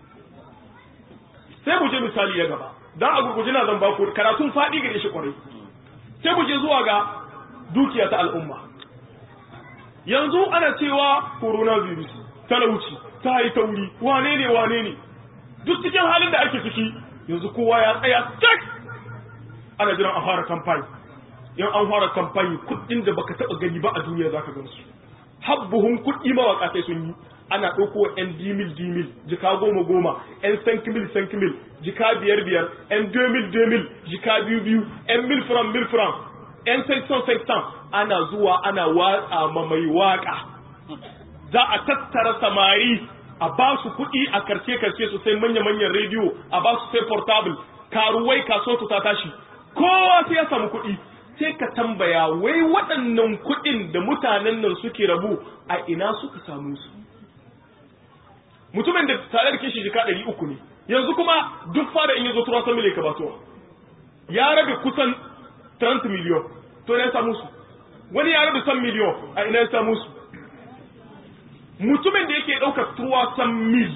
sai mu je misali ya gaba dan a gurguje na zan baku karatun fadi gare shi kwarai sai mu je zuwa ga dukiya ta al'umma yanzu ana cewa coronavirus talauci ta yi tauri wane ne wane ne duk cikin halin da ake ciki yanzu kowa ya tsaya cik ana jiran a fara kamfani yan an fara kamfani kuɗin da baka taɓa gani ba a duniya zaka gan su habbuhun kuɗi mawaka sai sun yi ana ɗauko wa yan dimil dimil jika goma goma yan sankimil sankimil jika biyar biyar yan domil domil jika biyu biyu yan mil fram mil fram yan sekson sekson ana zuwa ana watsa ma mai waka za a tattara samari a ba su kuɗi a karce karce su sai manya manyan rediyo a ba su sai portable karuwai kaso su ta tashi kowa sai ya samu kuɗi sai ka tambaya wai waɗannan kuɗin da mutanen nan suke rabu a ina suka samu su mutumin da tare da kishi jika ɗari uku ne yanzu kuma duk fara in yazo turan miliyan ka basuwa ya rabe kusan 30 miliyon to ina ya samu su wani ya rabe san miliyon a ina ya samu su mutumin da yake ɗaukar tuwa san mil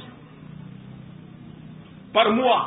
farmuwa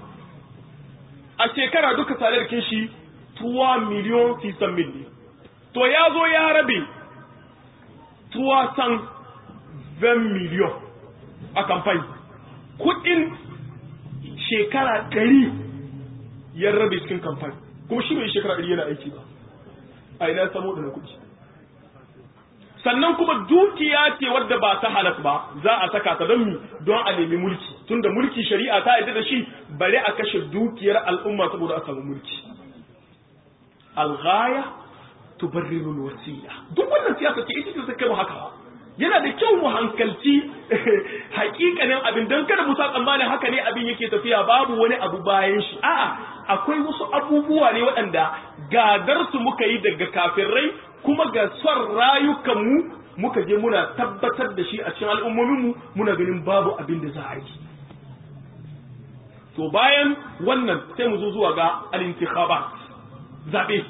a shekara duka tare da kishi tuwa miliyon fi san mil ne to ya zo ya rabe tuwa san 20 miliyon a kamfani kudin shekara ɗari ya rabe cikin kamfani kuma shi bai shekara ɗari yana aiki ba a ina samu da kuɗi sannan kuma dukiya ce wadda ba ta halas ba za a saka ta don mi don a nemi mulki tunda mulki shari'a ta yadda da shi bari a kashe dukiyar al'umma saboda a samu mulki alghaya tubarrirul wasila duk wannan siyasa ce ita ce ta kai mu haka yana da kyau mu hankalci hakikanin abin don kada mu sa tsammanin haka ne abin yake tafiya babu wani abu bayan shi a'a akwai wasu abubuwa ne waɗanda gadar su muka yi daga kafirai kuma ga son rayukanmu muka je muna tabbatar da shi a cikin al'ummominmu muna ganin babu abin da za a yi to bayan wannan sai mu zo zuwa ga al-intikhabat zabe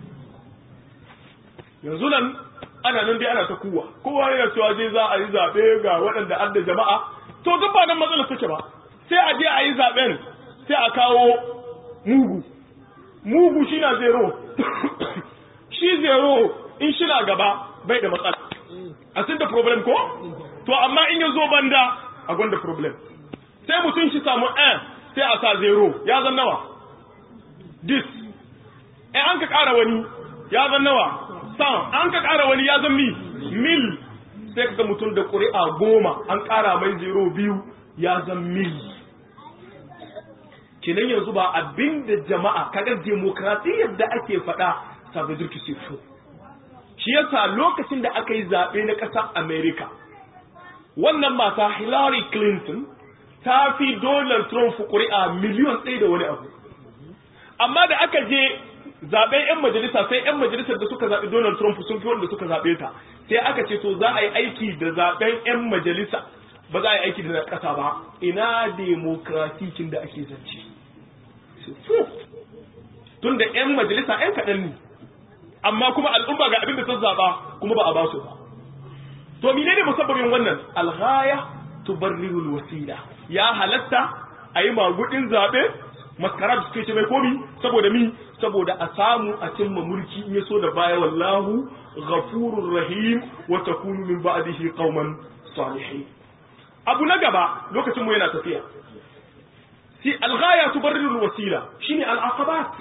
yanzu nan ana nan dai ana ta kuwa kowa yana cewa zai za a yi zaɓe ga waɗanda an da jama'a to duk ba nan matsalar take ba sai a je a yi zaɓen sai a kawo mugu mugu shi na zero shi zero in shi na gaba bai da matsala a sun da problem ko to amma in ya zo banda a gwanda problem sai mutum shi samu n sai a sa zero ya zan nawa dis in an ka ƙara wani ya zan nawa san an ka ƙara wani ya zan mi mil sai ka ga mutum da ƙuri'a goma an ƙara mai zero biyu ya zan mil kenan yanzu ba abin da jama'a kaga demokradiyyar da ake faɗa sabu zurki sifo shi yasa lokacin da aka yi zaɓe na ƙasar america wannan mata hillary clinton ta fi donald trump ƙuri'a miliyon ɗaya da wani abu amma da aka je zaben 'yan majalisa sai 'yan majalisar da suka zaɓi Donald Trump sun fi wanda suka zaɓe ta sai aka ce to za a yi aiki da zaben 'yan majalisa ba za a yi aiki da na ƙasa ba ina demokratikin da ake zance tun da 'yan majalisa 'yan kaɗan ne amma kuma al'umma ga abin da sun zaɓa kuma ba a ba su ba to mene ne musabbabin wannan alghaya tubarrirul wasila ya halatta a yi magudin zaɓe maskara da suke ce mai komi saboda mi saboda a samu a cimma mulki in yaso da baya wallahu ghafurur rahim wa takunu min ba'dihi qauman salihin abu na gaba lokacin mu yana tafiya si alghaya tubarriru wasila shine al'aqabat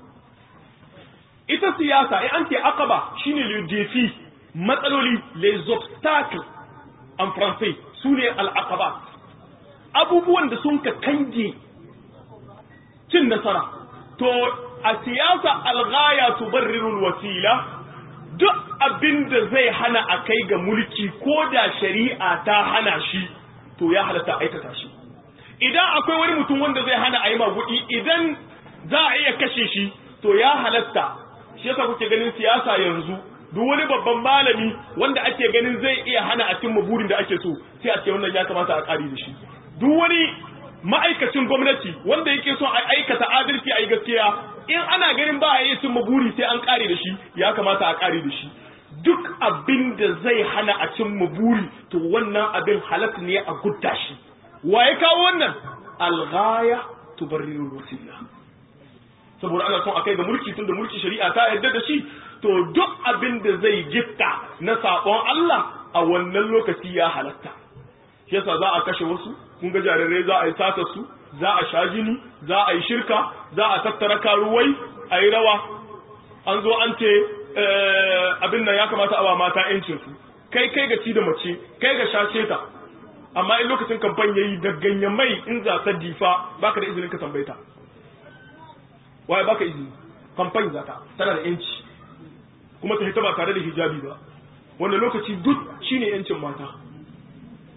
ita siyasa ai an ce aqaba shine le défi matsaloli les obstacles en français sune al'aqabat abubuwan da sun ka kange cin nasara to a siyasa alghaya tubarrirul wasila duk abin da zai hana a kai ga mulki ko da shari'a ta hana shi to ya halatta aikata shi idan akwai wani mutum wanda zai hana a yi magudi idan za a iya kashe shi to ya halatta shi yasa kuke ganin siyasa yanzu duk wani babban malami wanda ake ganin zai iya hana a cimma burin da ake so sai a ce wannan ya kamata a ƙari da shi duk wani ma'aikacin gwamnati wanda yake son a aikata adalci a yi gaskiya in ana ganin ba a yi cimma buri sai an ƙare da shi ya kamata a ƙare da shi duk abin da zai hana a cimma buri to wannan abin halatta ne a gudda shi wa ya kawo wannan alghaya tubarrirul wasila saboda ana son a kai ga mulki tunda mulki shari'a ta yarda da shi to duk abin da zai gitta na sabon Allah a wannan lokaci ya halatta shi yasa za a kashe wasu kun ga jarirai za a yi sata su za a sha jini za a yi shirka za a tattara karuwai a yi rawa an zo an ce abin nan ya kamata a ba mata yancin su kai kai ga ci da mace kai ga shashe ta amma in lokacin kamfan yayi da ganyen mai in za ta difa baka da izinin ka tambayta waye baka izini kamfan za ta tana da yanci kuma ta hita ba tare da hijabi ba wanda lokaci duk shine yancin mata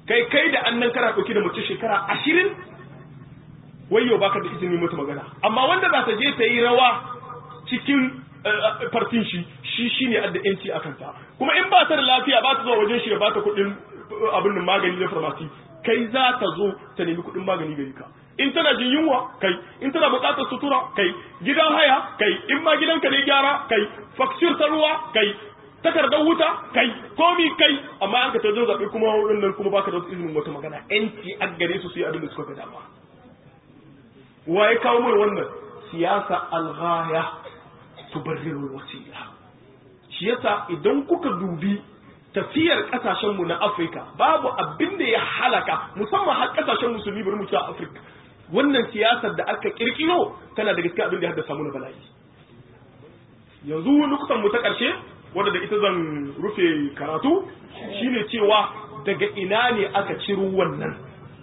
kai kai da annan kana ɗauki da mace shekara ashirin wai yau baka da izini mata magana amma wanda za ta je ta yi rawa cikin fartin shi shi shine adda yanci a kanta kuma in ba ta da lafiya ba ta zuwa wajen shi ya ba ta kuɗin abin da magani na farmasi kai za ta zo ta nemi kuɗin magani gari ka in tana jin yunwa kai in tana buƙatar sutura kai gidan haya kai in ma gidanka ne gyara kai faksir ta ruwa kai takardar wuta kai komi kai amma an ka ta zo zaɓe kuma wannan kuma baka da wasu izinin wata magana yanci a gare su su yi abin da suka ga dama wa ya kawo mai wannan siyasa alghaya tubarriru wasila shi yasa idan kuka dubi tafiyar kasashen mu na Afirka babu abin da ya halaka musamman har kasashen musulmi bari mu ci a Afirka wannan siyasar da aka kirkiro tana da gaskiya abin da ya haddasa mu na bala'i yanzu lokutan mu ta karshe wanda da ita zan rufe karatu shine cewa daga ina ne aka ciro wannan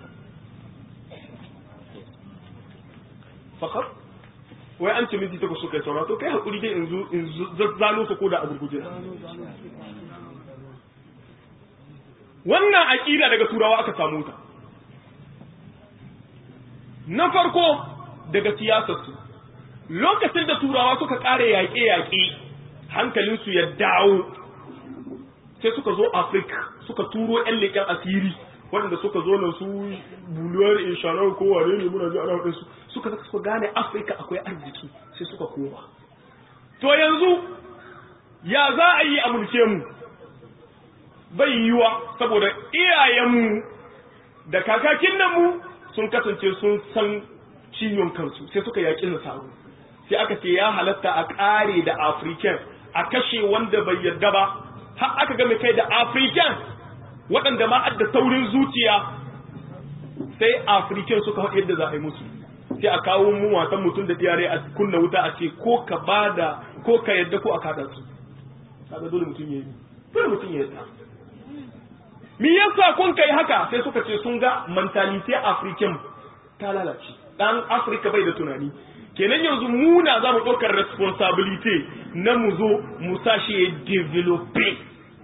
fakar wai an ce minti takwas suka yi saura to kai hakuri dai in zazzano su ko da a gurguje wannan aƙida daga turawa aka samu ta na farko daga siyasarsu lokacin da turawa suka ƙare yaƙe-yaƙe hankalinsu ya dawo sai suka zo afirka suka turo 'yan leƙen asiri waɗanda suka zo na su buluwar inshanar ko wane ne muna ji ana waɗansu suka zaka suka gane afirka akwai arziki sai suka koma to yanzu ya za a yi a mulke mu bai yiwa saboda iyayenmu da kakakin nan mu sun kasance sun san ciwon kansu sai suka yaƙi nasaru sai aka ce ya halatta a ƙare da african a kashe wanda bai yarda ba har aka game kai da african waɗanda ma adda taurin zuciya sai african suka haɗe yadda za a yi musu sai a kawo mu wasan mutum da diyare a kunna wuta a ce ko ka bada ko ka yadda ko a kada su kaga dole mutum ya yi dole mutum ya yadda me yasa kun kai haka sai suka ce sun ga mentality african ta lalace dan africa bai da tunani kenan yanzu muna za mu ɗaukar responsibility na mu zo mu sashi ya develope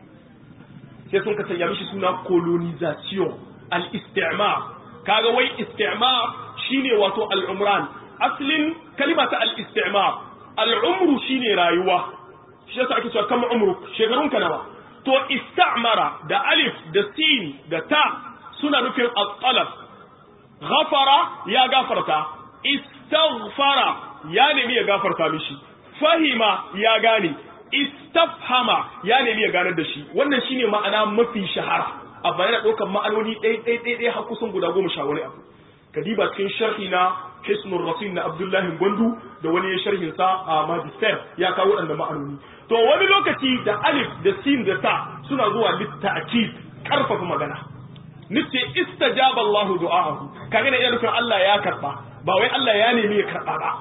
sai sun ka sanya mishi suna colonization al-istimar kaga wai istimar shine wato al-umran aslin kalima ta al-istimar al-umru shine rayuwa shi yasa ake cewa kama umru shekarun ka nawa to istamara da alif da sin da ta suna nufin al-talab ghafara ya gafarta istaghfara ya nemi ya gafarta mishi fahima ya gane istafhama ya nemi ya ganar da shi wannan shine ma'ana mafi shahara a bayan ɗaukar ma'anoni ɗai ɗai ɗai ɗai har kusan guda goma sha wani abu kadiba cikin sharhi na hisnul rasul na abdullahi gwandu da wani ya sharhin sa a magister ya kawo waɗanda ma'anoni to wani lokaci da alif da sin da ta suna zuwa litta'kid karfafa magana nace istajaba Allah du'aahu kaga ne nufin Allah ya karba ba wai Allah ya nemi ya karba ba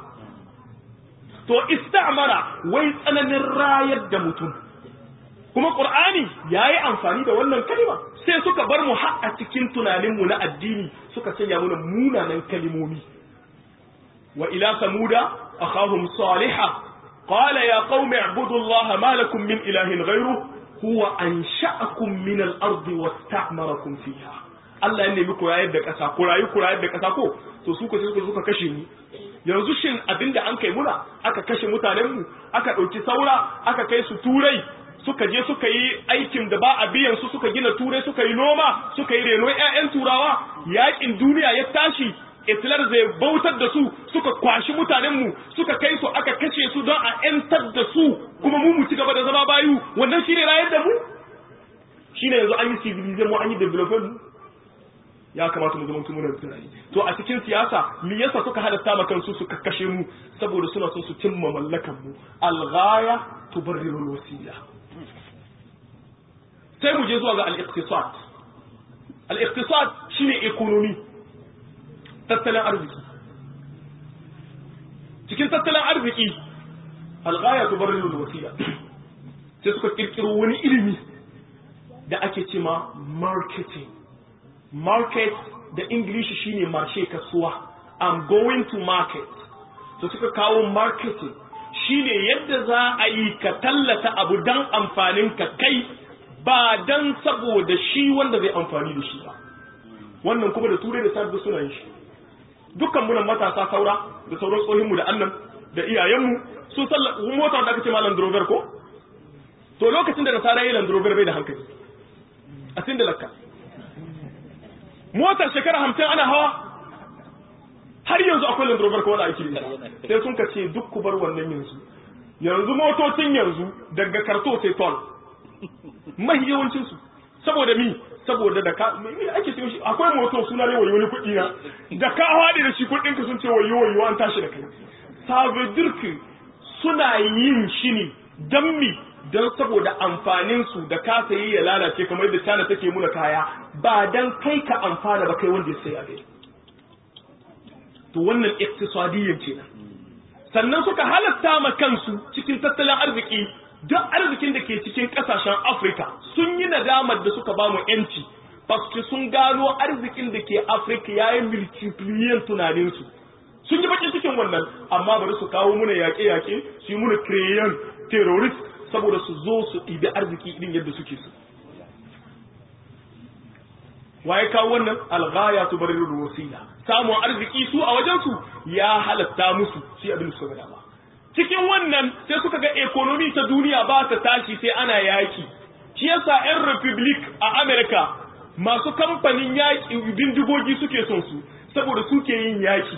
to istamara wai tsananin rayar da mutum kuma qur'ani yayi amfani da wannan kalima sai suka bar mu har a cikin tunanin mu na addini suka sanya mana munanan kalimomi wa ila samuda akhahum salihah qala ya qaumi ibudu allaha ma lakum min ilahin ghayruhu huwa ansha'akum min al-ardi wasta'marakum fiha Allah ya nemi ku rayar da ƙasa ku rayu ku rayar da ƙasa ko to su ko sai suka kashe ni yanzu shin abinda an kai muna aka kashe mutanen mu aka ɗauki saura aka kai su turai suka je suka yi aikin da ba a biyan su suka gina turai suka yi noma suka yi reno ƴaƴan turawa yaƙin duniya ya tashi Hitler zai bautar da su suka kwashi mutanenmu suka kai su aka kashe su don a ‘yantar da su kuma mu mu ci gaba da zama bayu wannan shi ne rayar da mu shi ne yanzu an yi civilization mu an yi development ya kamata mu zama muna tunani to a cikin siyasa me yasa suka halatta ma kansu suka kashe mu saboda suna son su cimma mallakan mu al-ghaya tubarriru al-wasila sai mu je zuwa ga al-iqtisad al-iqtisad shine economy tattalin arziki cikin tattalin arziki alghaya tubarriru alwasiya sai suka kirkiro wani ilimi da ake cema marketing market da english shine marshe kasuwa i'm going to market to suka kawo marketing shine yadda za a yi ka tallata abu dan amfanin ka kai ba dan saboda shi wanda zai amfani da shi ba wannan kuma da turai da sabbi suna yin shi dukkan munan matasa saura da sauran tsohinmu da annan da iyayenmu sun salla mota da aka ce ma Land Rover ko to lokacin da nasara yi Land Rover bai da hankali a sin da lakka motar shekara hamsin ana hawa har yanzu akwai Land Rover ko wanda ake yi sai sun ka ce duk ku bar wannan yanzu yanzu motocin yanzu daga karto sai tol mahi yawancin su saboda mi saboda da ka me ake cewa shi akwai moto suna ne wayo wani kuɗi na da ka haɗe da shi kuɗin ka sun ce wayo wayo an tashi da kai sabedirki suna yin shi ne don mi don saboda amfanin su da ka sayi ya lalace kamar yadda China take muna kaya ba dan kai ka amfana ba kai wanda ya sayi abin to wannan iktisadiyyan kenan sannan suka halatta ma kansu cikin tattalin arziki duk arzikin da ke cikin kasashen Afirka sun yi nadamar da suka ba mu yanci paske sun gano arzikin da ke Afirka yayi multipliyan tunaninsu sun yi bakin cikin wannan amma bari su kawo muna yaƙe-yaƙe su yi muna kireyan terrorist saboda su zo su ɗibi arziki irin yadda suke su waye kawo wannan alghaya tu barirul wasila samun arziki su a wajen su ya halatta musu shi abin da suka ga dama cikin wannan sai suka ga economy ta duniya ba ta tashi sai ana yaki shi yasa yan republic a America masu kamfanin yaki bindigogi suke son su saboda suke yin yaki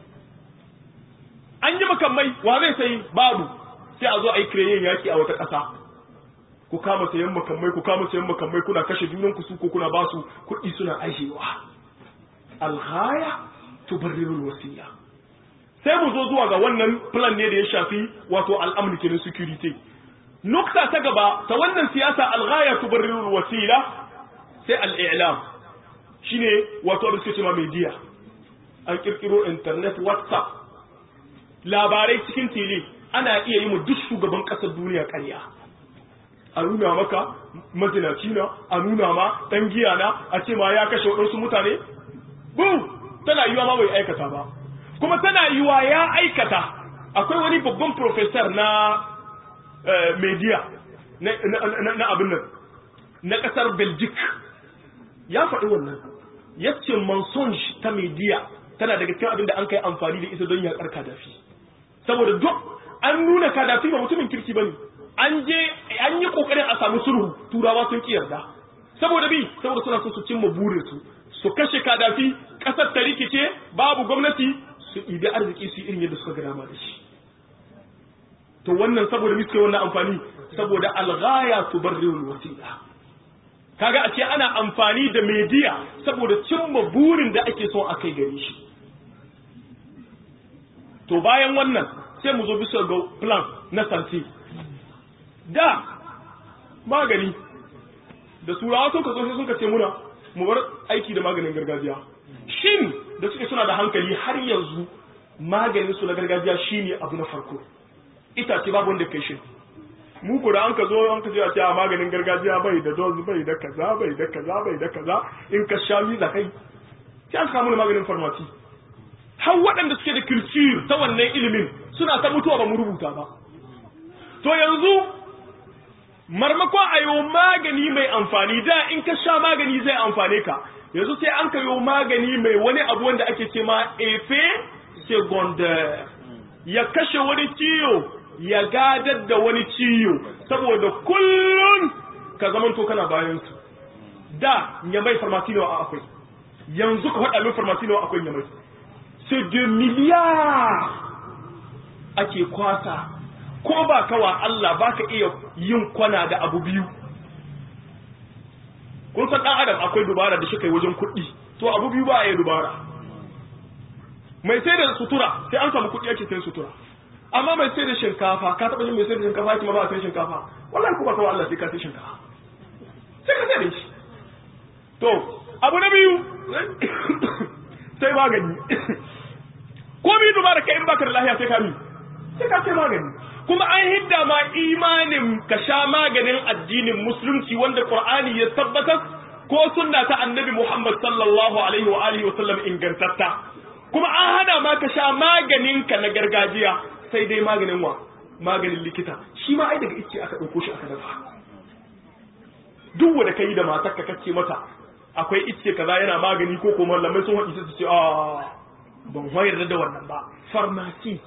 an yi makamai wa zai sai babu sai a zo a yi kireyen yaki a wata ƙasa ku kama sayan makamai ku kama sayan makamai kuna kashe junan ku su ko kuna ba su kuɗi suna aishewa alghaya tubarrirul wasiya sai mu zo zuwa ga wannan plan ne da ya shafi wato al'amri kenan security nukta ta gaba ta wannan siyasa alghaya tubarrirul wasila sai al'ilam shine wato da suke cewa media an kirkiro internet whatsapp labarai cikin tele ana iya yi mu duk shugaban ƙasar duniya ƙarya a nuna maka mazinaci na a nuna ma ɗan giya na a ce ma ya kashe waɗansu mutane bu tana yiwa ma bai aikata ba kuma tana yiwa ya aikata akwai wani babban professor na media na abin nan na ƙasar belgic ya faɗi wannan ya ce mensonge ta media tana daga cikin abin da an kai amfani da ita don yaƙar kadafi saboda duk an nuna kadafi ba mutumin kirki ba ne an je an yi kokarin a samu sulhu turawa sun ki yarda saboda bi saboda suna so su cimma burin su su kashe kadafi kasar ta rikice babu gwamnati su ibi arziki su irin yadda suka ga dama da shi to wannan saboda miske wannan amfani saboda alghaya tubarriul wasila kaga a ce ana amfani da media saboda cimma burin da ake so a kai gare shi to bayan wannan sai mu zo bisa ga plan na santi da magani da turawa sun kaso sai sun kace muna mu bar aiki da maganin gargajiya shin da suke suna da hankali har yanzu maganin su na gargajiya shine abu na farko itace babu wanda kai shin mu ko da an ka zo an ka ce a ce a maganin gargajiya bai da dose bai da kaza bai da kaza bai da kaza in ka sha mi za kai sai an samu maganin farmasi har waɗanda suke da culture ta wannan ilimin suna ta mutuwa ba mu rubuta ba to yanzu marmakon a yi magani mai amfani da in ka sha magani zai amfane ka yanzu sai an ka yi magani mai wani abu wanda ake ce ma efe secondaire ya kashe wani ciyo ya gadar da wani ciyo saboda kullum ka zaman to kana bayan su da ya mai farmasi nawa akwai yanzu ka faɗa min farmasi nawa akwai ya mai c'est de milliards ake kwasa ko ba kawa Allah ba ka iya yin kwana da abu biyu kun san ɗan adam akwai dubara da shi kai wajen kuɗi to abu biyu ba a yi dubara mai sai da sutura sai an samu kuɗi ake sai sutura amma mai sai da shinkafa ka taɓa yin mai sai da shinkafa ya ba a sai shinkafa wallahi ko ba kawa Allah sai ka sai shinkafa sai ka sai da shi to abu na biyu sai magani ko bi dubara kai in baka da lafiya sai ka mi sai ka sai magani kuma an hidda ma imanin ka sha maganin addinin musulunci wanda qur'ani ya tabbatar ko sunna ta annabi muhammad sallallahu alaihi wa alihi wa sallam ingantatta kuma an hana ma ka sha maganin ka na gargajiya sai dai maganin wa maganin likita shi ma ai daga ice aka dauko shi aka dafa duk wanda kai da matarka kace mata akwai icce kaza yana magani ko kuma malamai sun haɗi su ce a ban wayar da wannan ba farmasi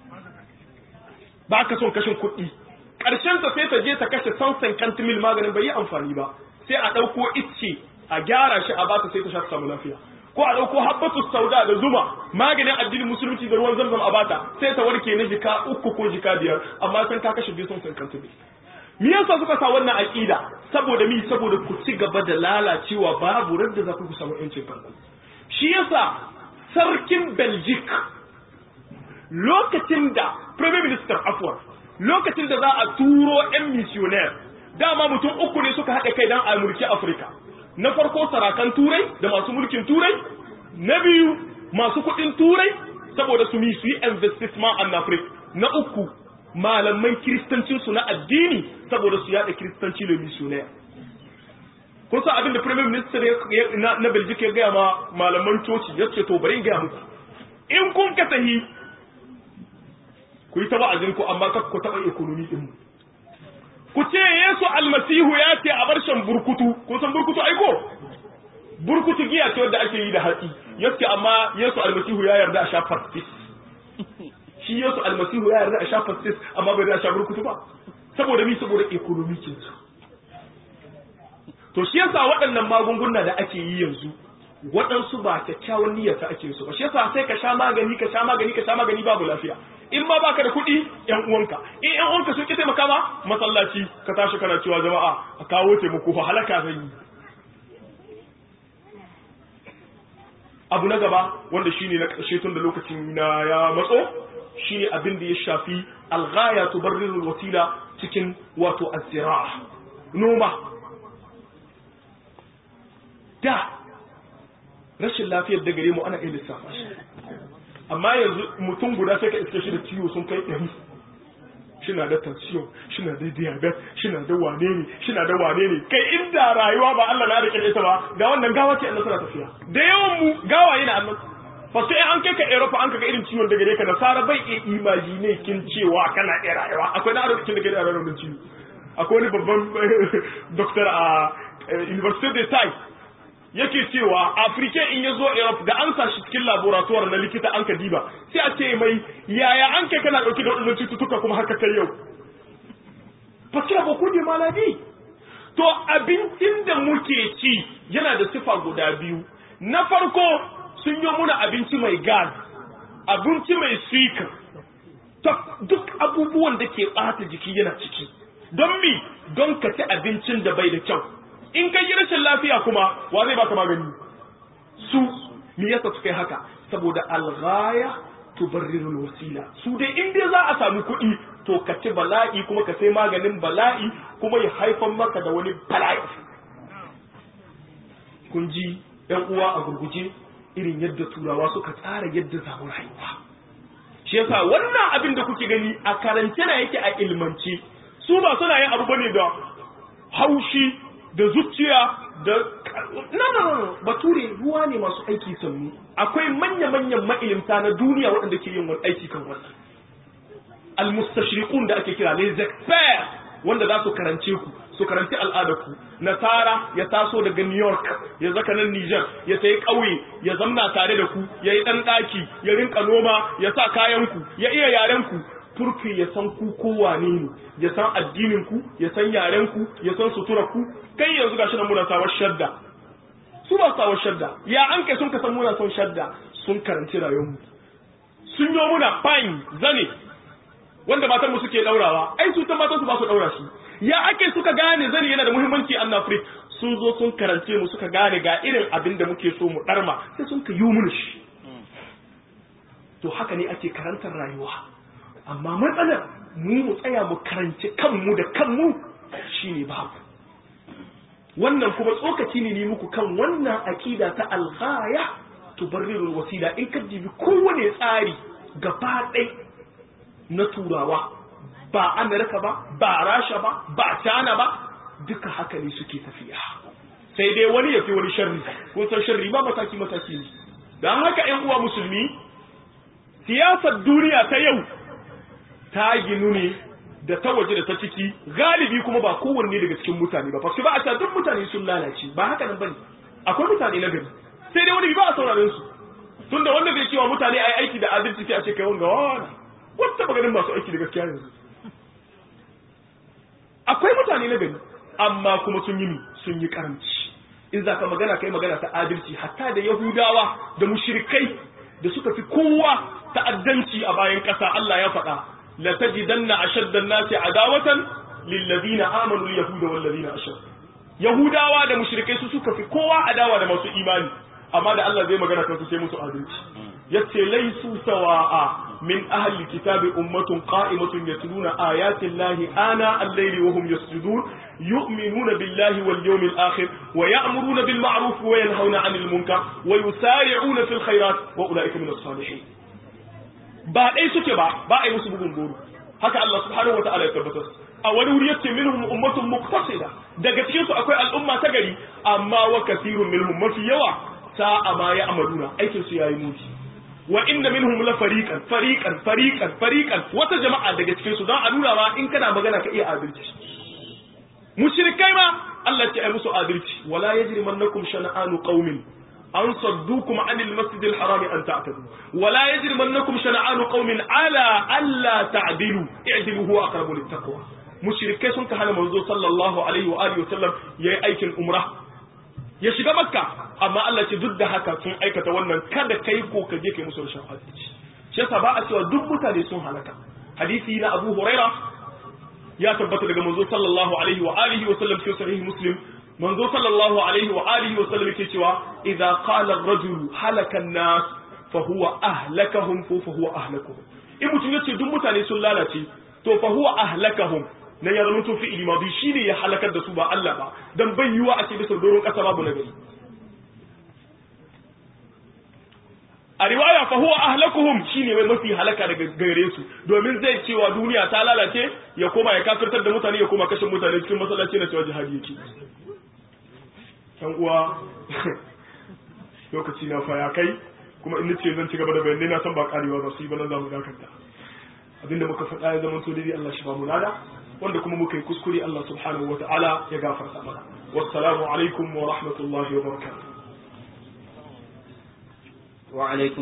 ba ka son kashin kuɗi ƙarshen ta sai ta je ta kashe sansan kantimil maganin bai yi amfani ba sai a ɗauko icce a gyara shi a ba ta sai ta sha ta samu lafiya ko a ɗauko habbatu sauda da zuma maganin addinin musulunci da ruwan zamzam a bata sai ta warke na jika uku ko jika biyar amma san ka kashe biyu sansan kantimil me yasa suka sa wannan aqida saboda mi saboda ku ci gaba da lalacewa babu radda za ku samu yancin kanku shi yasa sarkin Belgic lokacin da prime minister afwan lokacin da za a turo yan missionaire dama mutum uku ne suka haɗa kai dan a mulki Afirka na farko sarakan turai da masu mulkin turai na biyu masu kuɗin turai saboda su mi su yi investissement en Afrique na uku malaman kiristancinsu na addini saboda su yada kiristanci da missionaire kun san abin da prime minister na Belgium ya gaya ma malaman coci ya ce to bari in gaya muku in kun ka tahi ku yi ta wa'azin ku amma kar ku taɓa economy din mu ku ce Yesu almasihu ya ce a bar shan burkutu kun san burkutu aiko burkutu giya ce wadda ake yi da hatsi yace amma Yesu almasihu ya yarda a sha pastis shi Yesu almasihu ya yarda a sha fastis amma bai da sha burkutu ba saboda mi saboda economy kin su to shi yasa waɗannan magunguna da ake yi yanzu waɗansu ba kyakkyawan niyyarsa ake su ba shi yasa sai ka sha magani ka sha magani ka sha magani babu lafiya in ma baka da kuɗi yan uwanka in yan uwanka sun ki taimaka ma masallaci ka tashi kana cewa jama'a a kawo taimako fa halaka zan yi abu na gaba wanda shine na ƙarshe tun da lokacin na ya matso shine abin da ya shafi alghaya tubarrirul wasila cikin wato azira noma da rashin lafiyar da gare mu ana iya lissafa shi amma yanzu mutum guda sai ka iske shi da ciwo sun kai ɗari shina da tension shina da diabetes shina da wane ne shina da wane ne kai inda rayuwa ba Allah na rike ita ba ga wannan gawa ce Allah tana tafiya da yawan mu gawaye na Allah fa sai an kai ka Europe an kaga irin ciwon da gare ka nasara bai iya imagine kin cewa kana iya rayuwa akwai na arzikin da gare rayuwa mun ciwo akwai wani babban doctor a University de Tai yake cewa Afrika in ya zo Europe da an sa shi cikin laboratoire na likita an ka diba sai a ce mai yaya an kai kana dauke da wadannan cututtuka kuma haka kai yau parce que beaucoup de maladies to abincin da muke ci yana da sifa guda biyu na farko sun yi muna abinci mai gas abinci mai suika duk abubuwan da ke ɓata jiki yana ciki don mi don ka ci abincin da bai da kyau in ka yi rashin lafiya kuma wa zai baka magani su me yasa suka yi haka saboda alghaya tubarrirul wasila su dai in dai za a samu kuɗi to ka ci bala'i kuma ka sai maganin bala'i kuma ya haifar maka da wani bala'i kun ji yan uwa a gurguje irin yadda turawa suka tsara yadda zamu rayuwa shi yasa wannan abin da kuke gani a karance na yake a ilmance su ba suna yin abu bane da haushi da zuciya da nan bature ruwa ne masu aiki sannu akwai manya-manyan ma'ilimta na duniya waɗanda ke yin wani aiki kan wannan almustashriqun da ake kira les experts wanda za su karance ku su karanci al'adarku nasara ya taso daga new york ya zaka nan niger ya sayi ƙauye ya zamna tare da ku ya yi ɗan ɗaki ya rinka noma ya sa kayanku ya iya yarenku turki ya san ku ko wane ne ya san addinin ku ya san yaren ku ya san suturar ku kai yanzu gashi nan muna sawar shadda su ba sawar shadda ya an kai sun ka san muna son shadda sun karanci rayuwar mu sun yi muna fine zane wanda matan mu suke daurawa ai su ta matan su ba su daura shi ya ake suka gane zane yana da muhimmanci a Afrik sun zo sun karance mu suka gane ga irin abin da muke so mu darma sai sun ka yi mun shi to haka ne ake karantar rayuwa amma matsalar mu mu tsaya mu karanci kanmu da kanmu shine babu wannan kuma tsokaci ne ne muku kan wannan aqida ta alghaya tubarrirul wasila in ka jibi kowane tsari gaba ɗai na turawa ba amerika ba ba rasha ba ba china ba duka haka ne suke tafiya sai dai wani ya fi wani sharri kun san sharri ba mataki mataki ne don haka ƴan uwa musulmi siyasar duniya ta yau ta ginu ne da ta waje da ta ciki galibi kuma ba kowanne daga cikin mutane ba fasu ba a duk mutane sun lalace ba haka nan bane akwai mutane na gari sai dai wani ba a sauraren su tunda wanda bai cewa mutane ai aiki da adalci sai a ce kai wanga wani wata maganin masu aiki da gaskiya yanzu akwai mutane na gari amma kuma sun yi sun yi karamci in za ka magana kai magana ta adalci hatta da yahudawa da mushrikai da suka fi kowa ta'addanci a bayan ƙasa Allah ya faɗa la tajidanna ashadda an-nasi adawatan lil ladina amanu al-yahuda wal ladina ashraku yahudawa da mushrikai su suka fi kowa adawa da masu imani amma da Allah zai magana kansu sai musu adalci yace laisu sawa'a min ahli kitabi ummatun qa'imatun yatluna ayati llahi ana al-layli wa hum yasjudun yu'minuna billahi wal yawmil akhir wa ya'muruna bil ma'ruf wa yanhauna 'anil munkar wa yusari'una fil khairat wa ulaika min as-salihin ba dai suke ba ba ai musu bugun goro haka Allah subhanahu wa ta'ala ya tabbatar a wani wuri yace minhum ummatun muqtasida daga cikin su akwai al'umma ta gari amma wa kathirun minhum mafi yawa sa'a ma ya amaluna aikin su yayi muti wa inna minhum la fariqan fariqan fariqan fariqan wata jama'a daga cikin su don a nuna ma in kana magana ka iya adalci mushrikai ma Allah ce ai musu adalci wala yajrimannakum shana'anu qaumin an saddukum anil masjidil haram an ta'tadu wala yajrimannakum shana'anu qaumin ala alla ta'dilu i'dilu huwa aqrabu littaqwa mushrikai sun ka hana manzo sallallahu alaihi wa alihi wa sallam yayi aikin umrah ya shiga makka amma Allah ce duk da haka sun aikata wannan kada kai ko ka je kai musu rashin adalci shi yasa ba a cewa duk mutane sun halaka hadisi na Abu Huraira ya tabbata daga manzo sallallahu alaihi wa alihi wa sallam cikin sahih Muslim manzo sallallahu alaihi wa alihi wa sallam yake cewa idza qala ar-rajul halaka an-nas fa huwa ahlakahum fa huwa ahlakuhum in mutum yace duk mutane sun lalace to fa huwa ahlakahum na ya zama tofi ilimadi shi ne ya halakar da su ba Allah ba don bai yiwa a ce bisa doron ƙasa babu na gari a riwaya fa huwa ahlakuhum shine mai mafi halaka daga gare su domin zai cewa duniya ta lalace ya koma ya kafirtar da mutane ya koma kashe mutane cikin masallaci na cewa jihadi yake yan uwa lokaci na fa ya kai kuma in nace zan ci gaba da bayanai na san ba karewa za su yi ba nan za mu dakanta abinda muka faɗa ya zama to dai Allah shi ba mu lada wanda kuma muka yi kuskure Allah subhanahu wa ta'ala ya gafarta mana wassalamu alaikum wa rahmatullahi wa barakatuh wa alaikum